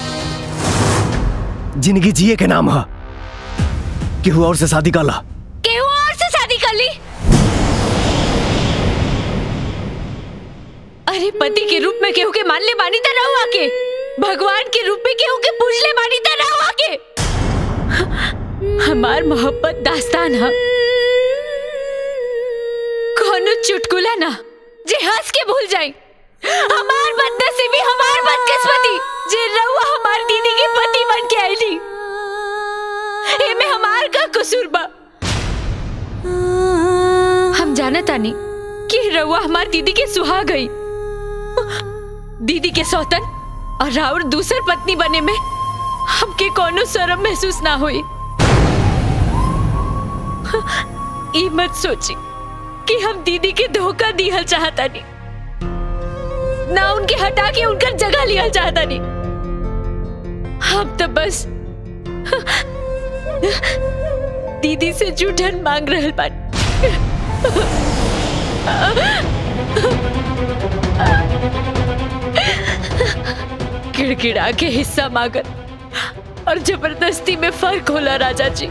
जिंदगी जिए के नाम है केहू और से शादी कर ला केहू और से शादी कर ली अरे पति के रूप में केहू के मान ले बानी त रहुआ के भगवान के रूप में केहू के पूज ले बानी त रहुआ के हमार मोहब्बत दास्तान है कोनो चुटकुला ना जे हंस के भूल जाई हमार बदनसीबी हमार बदकिस्मती जे रहुआ हमार दीदी के पति बन के आईली एमे हमार का कसूर बा हम जाने तानी कि रहुआ हमार दीदी के सुहा गई दीदी के सौतन और राउर दूसर पत्नी बने में हमके कोनो शर्म महसूस ना हुई ई मत सोची कि हम दीदी के धोखा दिहल चाहता नहीं ना उनके हटा के उनकर जगह लिया चाहता नहीं हम तो बस दीदी से जूठन मांग रहल बानी किड़किड़ा के हिस्सा मांगत और जबरदस्ती में फर्क होला राजा जी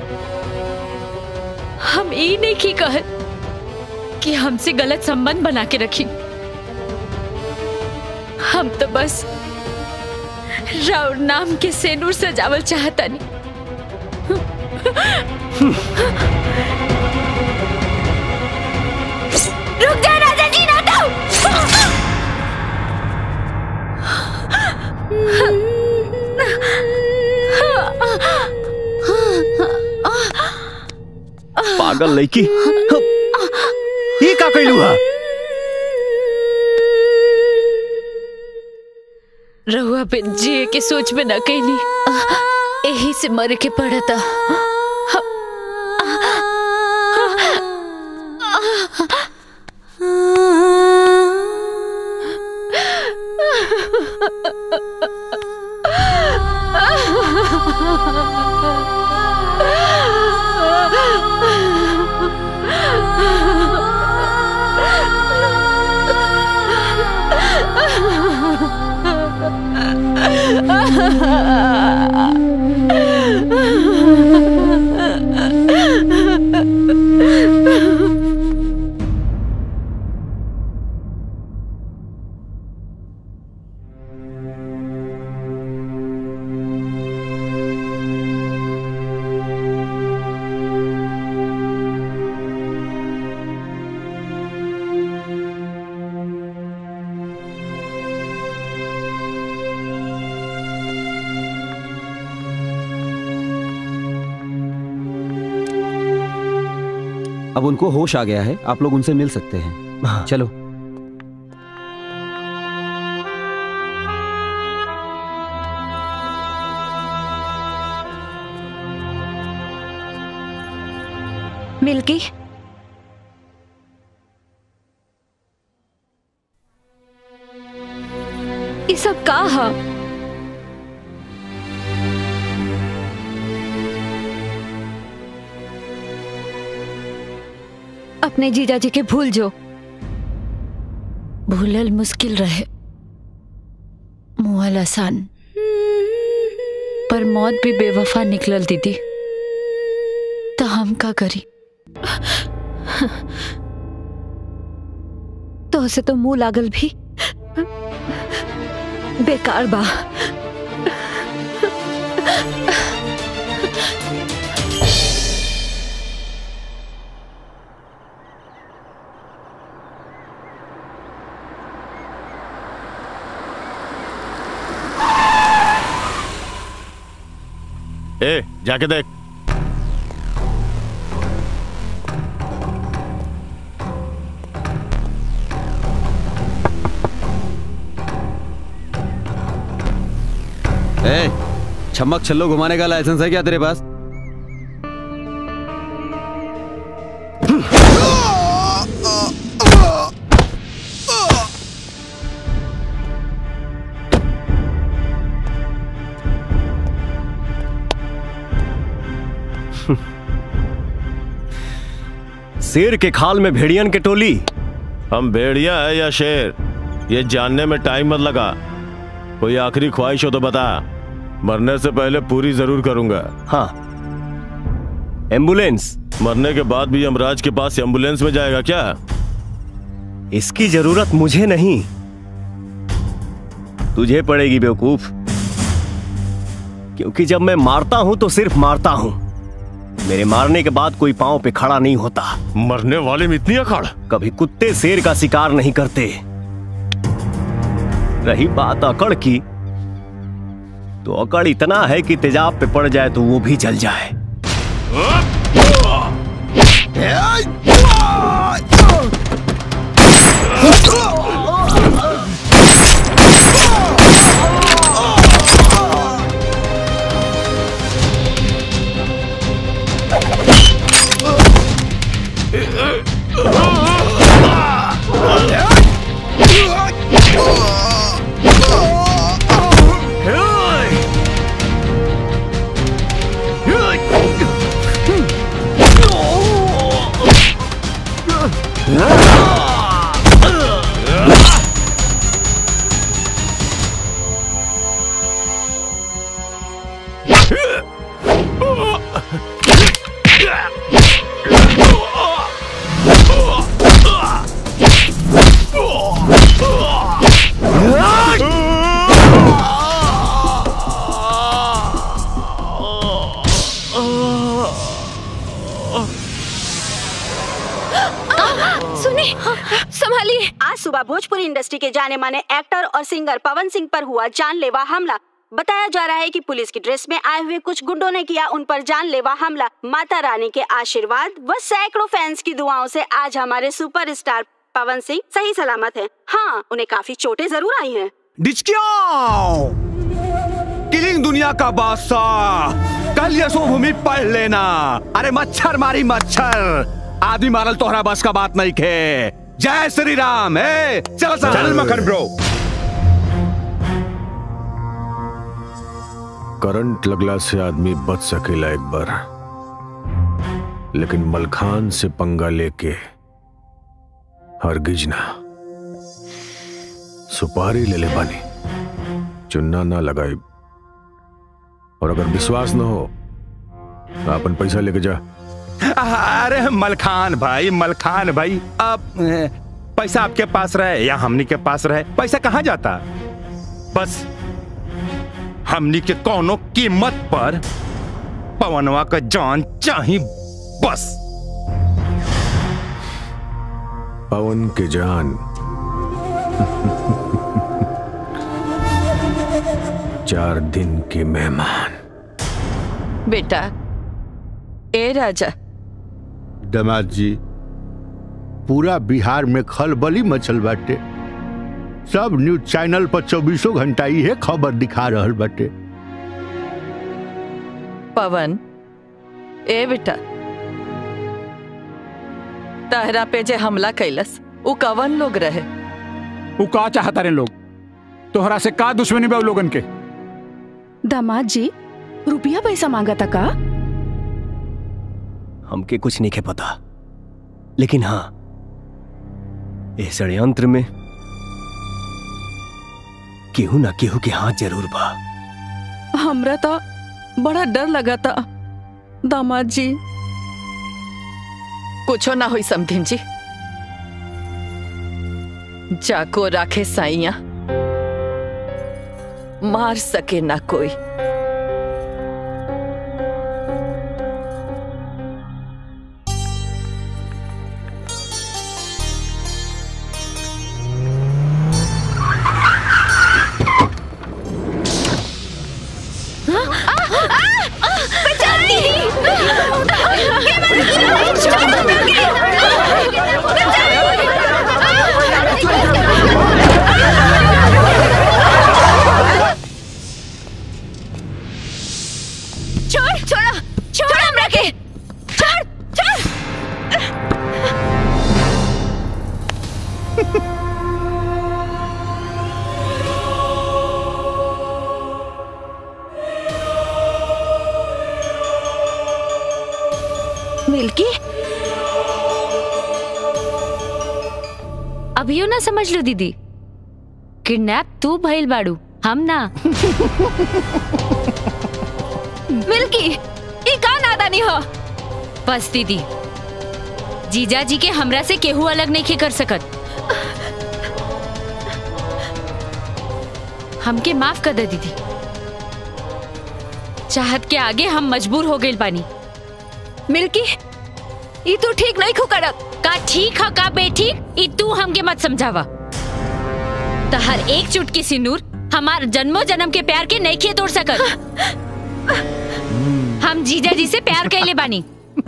हम ई नहीं की कहत कि हमसे गलत संबंध बना के रखी हम तो बस राउर नाम के सेनूर सजावल चाहता नहीं रुक जा राजा जी ना तो पागल लड़की ये का कैलू हा रहुआ पे जिए के सोच में न कैली यही से मर के पड़ता अब उनको होश आ गया है आप लोग उनसे मिल सकते हैं चलो मिल्की ये सब का हा अपने जीजा जी के भूल जो भूलल मुश्किल रहे मुहल आसान पर मौत भी बेवफा निकलल दीदी तो हम का करी तो से तो मुंह लागल भी बेकार बा ए जाके देख ए, छमक छल्लो घुमाने का लाइसेंस है क्या तेरे पास शेर के खाल में भेड़ियन के टोली हम भेड़िया है या शेर ये जानने में टाइम मत लगा कोई आखिरी ख्वाहिश हो तो बता मरने से पहले पूरी जरूर करूंगा हाँ एम्बुलेंस मरने के बाद भी यमराज के पास एम्बुलेंस में जाएगा क्या इसकी जरूरत मुझे नहीं तुझे पड़ेगी बेवकूफ क्योंकि जब मैं मारता हूं तो सिर्फ मारता हूं मेरे मारने के बाद कोई पांव पे खड़ा नहीं होता मरने वाले में इतनी अकड़ कभी कुत्ते शेर का शिकार नहीं करते रही बात अकड़ की तो अकड़ इतना है कि तेजाब पे पड़ जाए तो वो भी जल जाए सुनिए संभालिए आज सुबह भोजपुरी इंडस्ट्री के जाने माने एक्टर और सिंगर पवन सिंह पर हुआ जानलेवा हमला बताया जा रहा है कि पुलिस की ड्रेस में आए हुए कुछ गुंडों ने किया उन पर जानलेवा हमला माता रानी के आशीर्वाद व सैकड़ों फैंस की दुआओं से आज हमारे सुपरस्टार पवन सिंह सही सलामत हैं। हाँ उन्हें काफी चोटें जरूर आई हैं। डिचकियाओ किलिंग दुनिया का बादशाह कल यशोभूमि पढ़ लेना अरे मच्छर मारी मच्छर आदमी मारल तोहरा बस का बात नहीं खे जय श्री राम ए चल सा चल मखन ब्रो करंट लगला से आदमी बच सकेला एक बार लेकिन मलखान से पंगा लेके हरगिज ना सुपारी ले ले बानी चुन्ना ना लगाई और अगर विश्वास न हो तो अपन पैसा लेके जा अरे मलखान भाई मलखान भाई अब ए, पैसा आपके पास रहे या हमनी के पास रहे पैसा कहाँ जाता बस हमनी के कोनो कीमत पर पवनवा का जान चाही बस पवन के जान चार दिन के मेहमान बेटा ए राजा दमाद जी पूरा बिहार में खलबली मचल बाटे सब न्यूज चैनल पर चौबीसों घंटा इहे खबर दिखा रहल बाटे पवन ए बेटा तहरा पे जे हमला कैलस उ कवन लोग रहे वो का चाहता रे लोग तोहरा से का दुश्मनी बा उ लोगन के दामाद जी रुपया पैसा मांगा था का हमके कुछ नहीं के पता लेकिन हाँ इस षड्यंत्र में केहू ना केहू के हाथ जरूर बा हमरा तो बड़ा डर लगा था दामाद जी कुछो ना हुई समधिन जी जाको राखे साइया मार सके ना कोई छोड़ छोड़ो छोड़ हमरा के छोड़ छोड़ मिल्की अभियो ना समझ लो दीदी किडनैप तू भइल बाड़ू हम ना मिल्की ई का नादानी हो बस दीदी जीजा जी के हमरा से केहू अलग नहीं कर सकत हमके माफ कर दे दीदी चाहत के आगे हम मजबूर हो गए बानी मिल्की ई तू ठीक नहीं खो करत का ठीक है का बेठीक ई तू हमके मत समझावा तो हर एक चुटकी सिंदूर हमार जन्मों जन्म के प्यार के नहीं खे तोड़ सकत हम जीजा जी से प्यार कैले बानी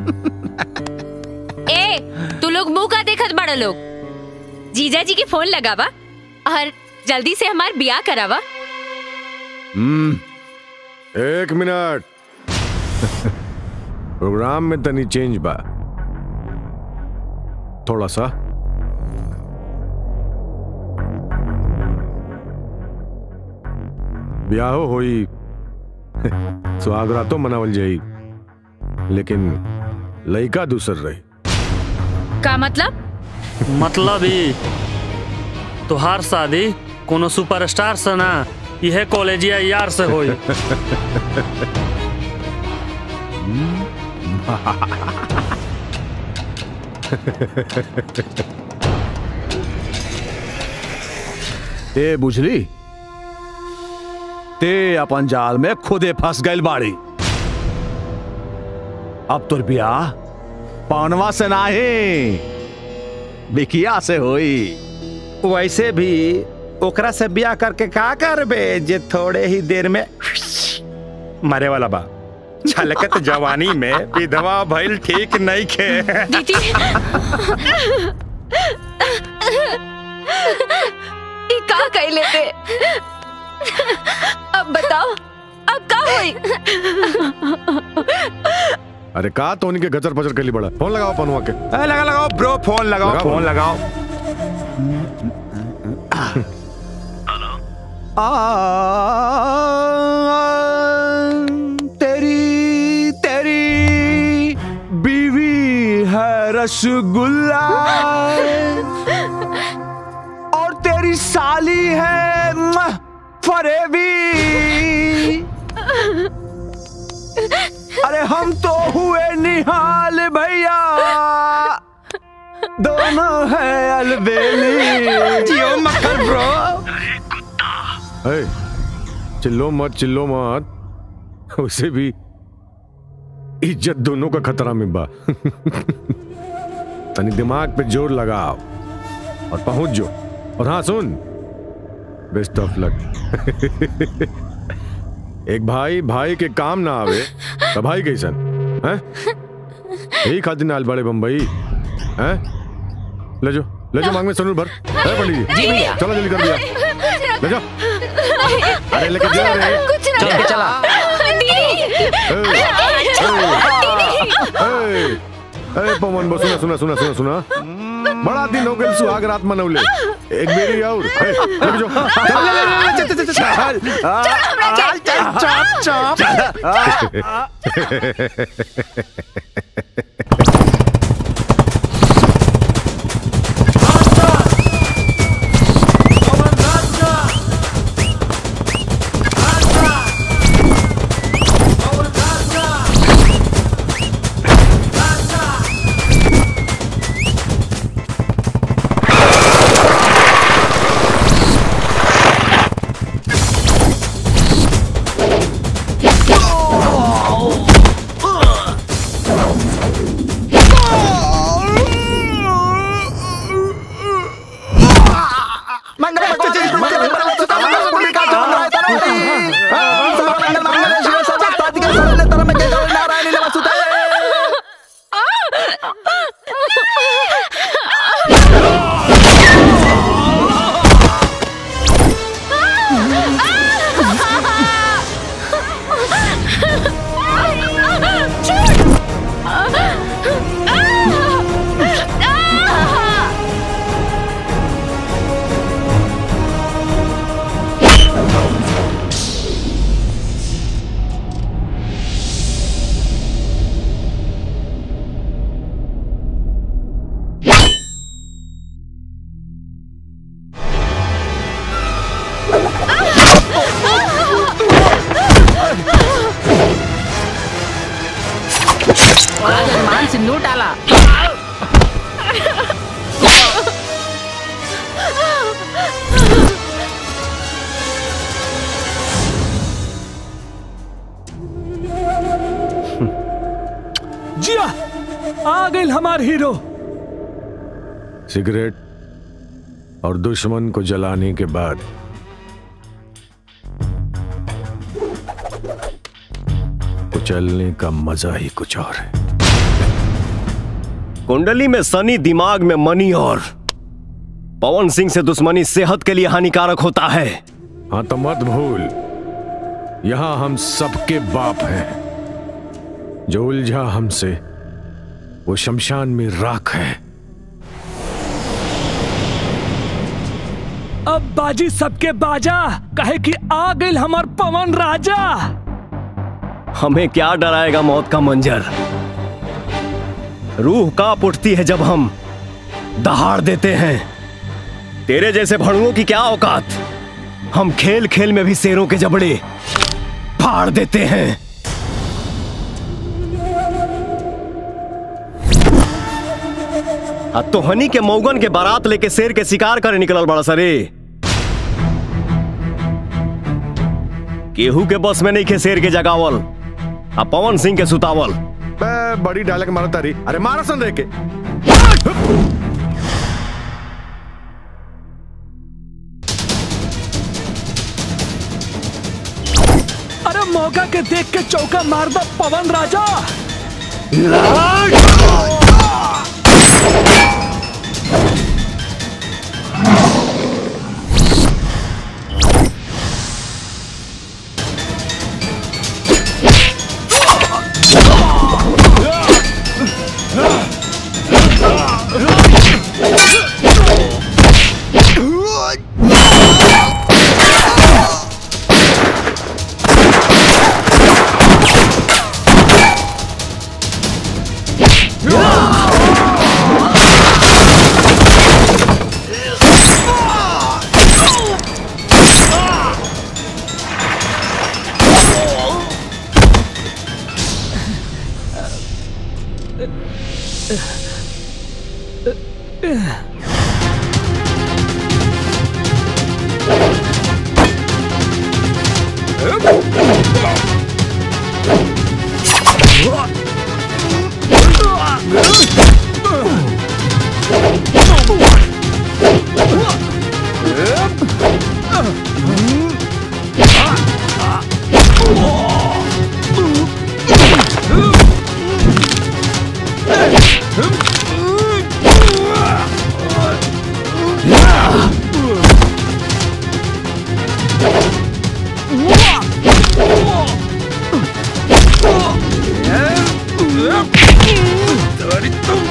ए तू लोग मुंह का देखत बड़ा लोग जीजा जी के फोन लगावा और जल्दी से हमार बियाह करावा हम्म एक मिनट प्रोग्राम में तनी चेंज बा थोड़ा सा ब्याहो होई सुहागरातो मनावल जाई लेकिन लइका दूसर रही का मतलब मतलब ही तुहार शादी कोनो सुपरस्टार से ना यह कॉलेजिया यार से होई ए बुझली ते अपन जाल में खुदे फंस गइल बाड़ी अब तोर बियाह पवनवा से नाही बिकिया से होई वैसे भी ओकरा से ब्याह करके का करबे जे थोड़े ही देर में मरे वाला बा छलकत जवानी में विधवा भइल ठीक नहीं खे दीदी ई का कह लेते अब बताओ अब का हुई अरे का तो उनके गचर पचर के लिए बड़ा फोन लगाओ पनुआ के ए, लगा लगाओ ब्रो फोन लगाओ लगाओ, फोन फोन। लगाओ तेरी तेरी बीवी है रसगुल्ला और तेरी साली है म्ह, फरेबी अरे हम तो हुए निहाल भैया दोनों है अलबेली जियो मक्खन ब्रो ए, चिल्लो मत चिल्लो मत उसे भी इज्जत दोनों का खतरा में बा तनी दिमाग पे जोर लगाओ और पहुंच जो और हाँ सुन बेस्ट ऑफ लक एक भाई भाई के काम ना आवे तो भाई कैसन हैं यही खातिर नाल बड़े बम्बई हैं ले जो ले जो मांग में सनूर भर है पंडित जी जी भैया। चलो जल्दी कर दिया ले जाओ अरे लेके जा रे कुछ ना चल के चला ए, ए, पवन बो सुना सुना सुना सुना सुना बड़ा दिन हो गए सुहाग रात मनौले एक बेरी और ए, लेके जो चल, चल, चल, चल, चल, चल, चल, चल, चल, चल। मान सिंदूर डाला जिया आ गई हमार हीरो सिगरेट और दुश्मन को जलाने के बाद कुचलने का मजा ही कुछ और है कुंडली में सनी दिमाग में मनी और पवन सिंह से दुश्मनी सेहत के लिए हानिकारक होता है हाँ तो मत भूल यहां हम सबके बाप हैं जो उलझा हमसे वो शमशान में राख है अब बाजी सबके बाजा कहे कि आ गई हमार पवन राजा हमें क्या डराएगा मौत का मंजर रूह कांप उठती है जब हम दहाड़ देते हैं तेरे जैसे भड़ुओं की क्या औकात हम खेल खेल में भी शेरों के जबड़े फाड़ देते हैं अब तो हनी के मौगन के बारात लेके शेर के शिकार करे निकलल बड़ा सरे केहू के बस में नहीं खे शेर के जगावल आ पवन सिंह के सुतावल बे, बड़ी डायलॉग मारा तारी अरे मारा सन रे के अरे मौका के देख के चौका मार दो पवन राजा तुम्हारी तुम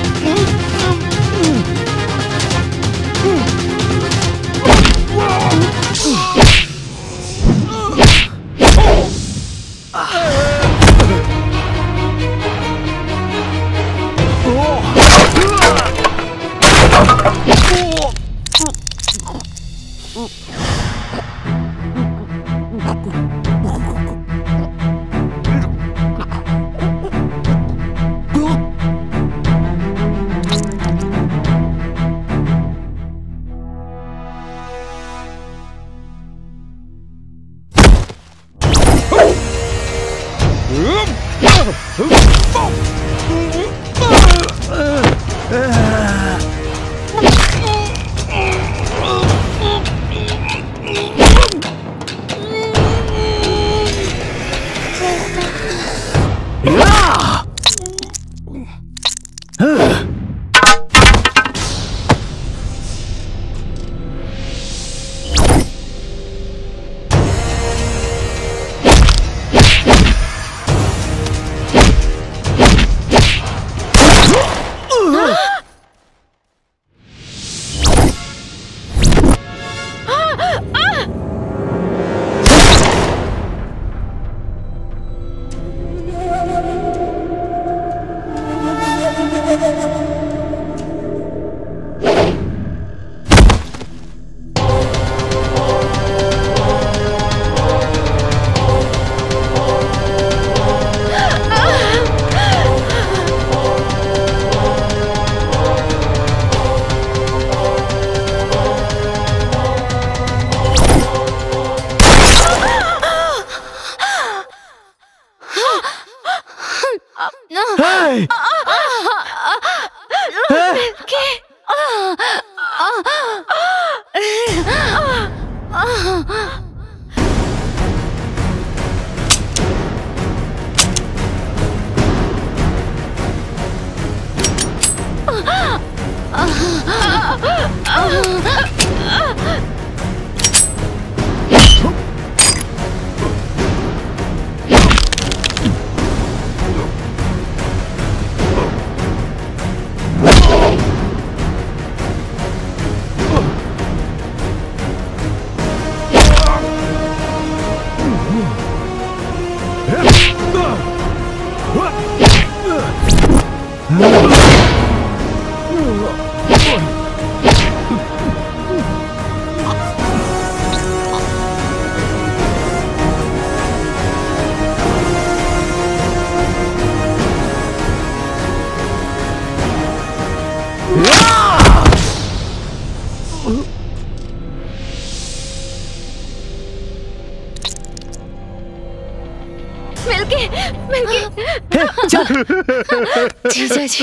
मिलके मिलके जीजा जी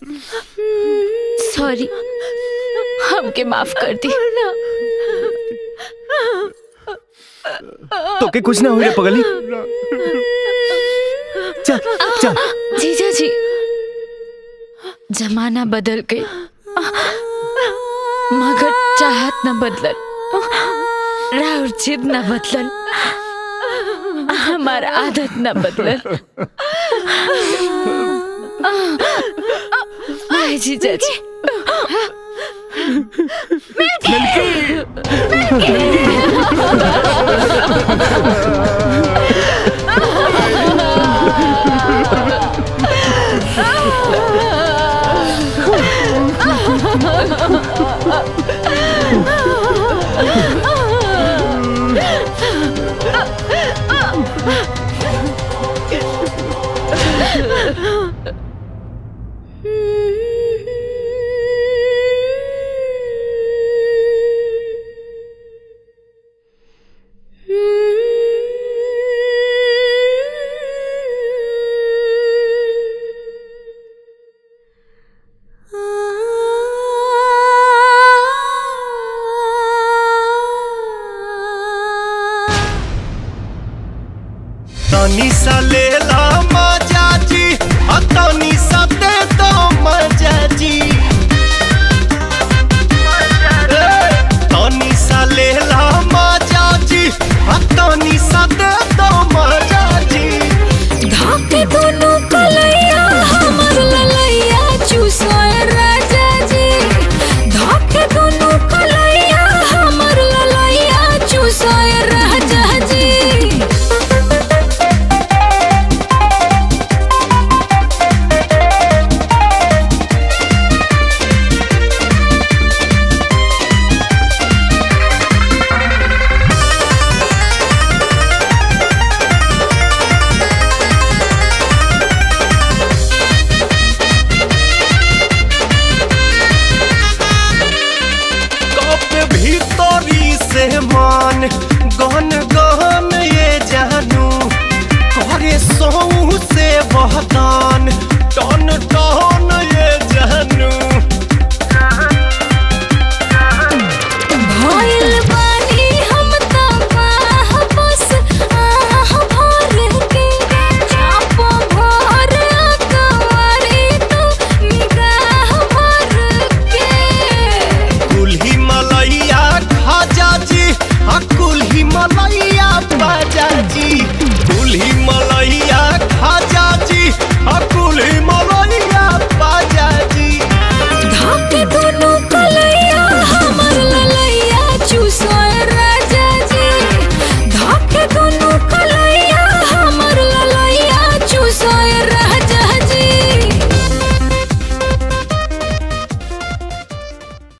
सॉरी हमके माफ कर दी तो के कुछ ना हुए पगली चल चल जीजा जी जमाना बदल गई मगर चाहत न बदलल राउर जिद न बदलल हमार आदत न बदलल आए जीजा जी तनी सा ले ला मजा जी आ तनी सा दे दो मजा जी ए, तनी सा ले ला मजा जी आ तनी सा दे दो मजा जी धाके दोनों कलैया हमर ललैया चूसोए राजा जी धाके दोनों कलैया हमर ललैया चूसोए राजा जी कप भीतरी से मान गहन गहन ये जानू करे सौ से बहुत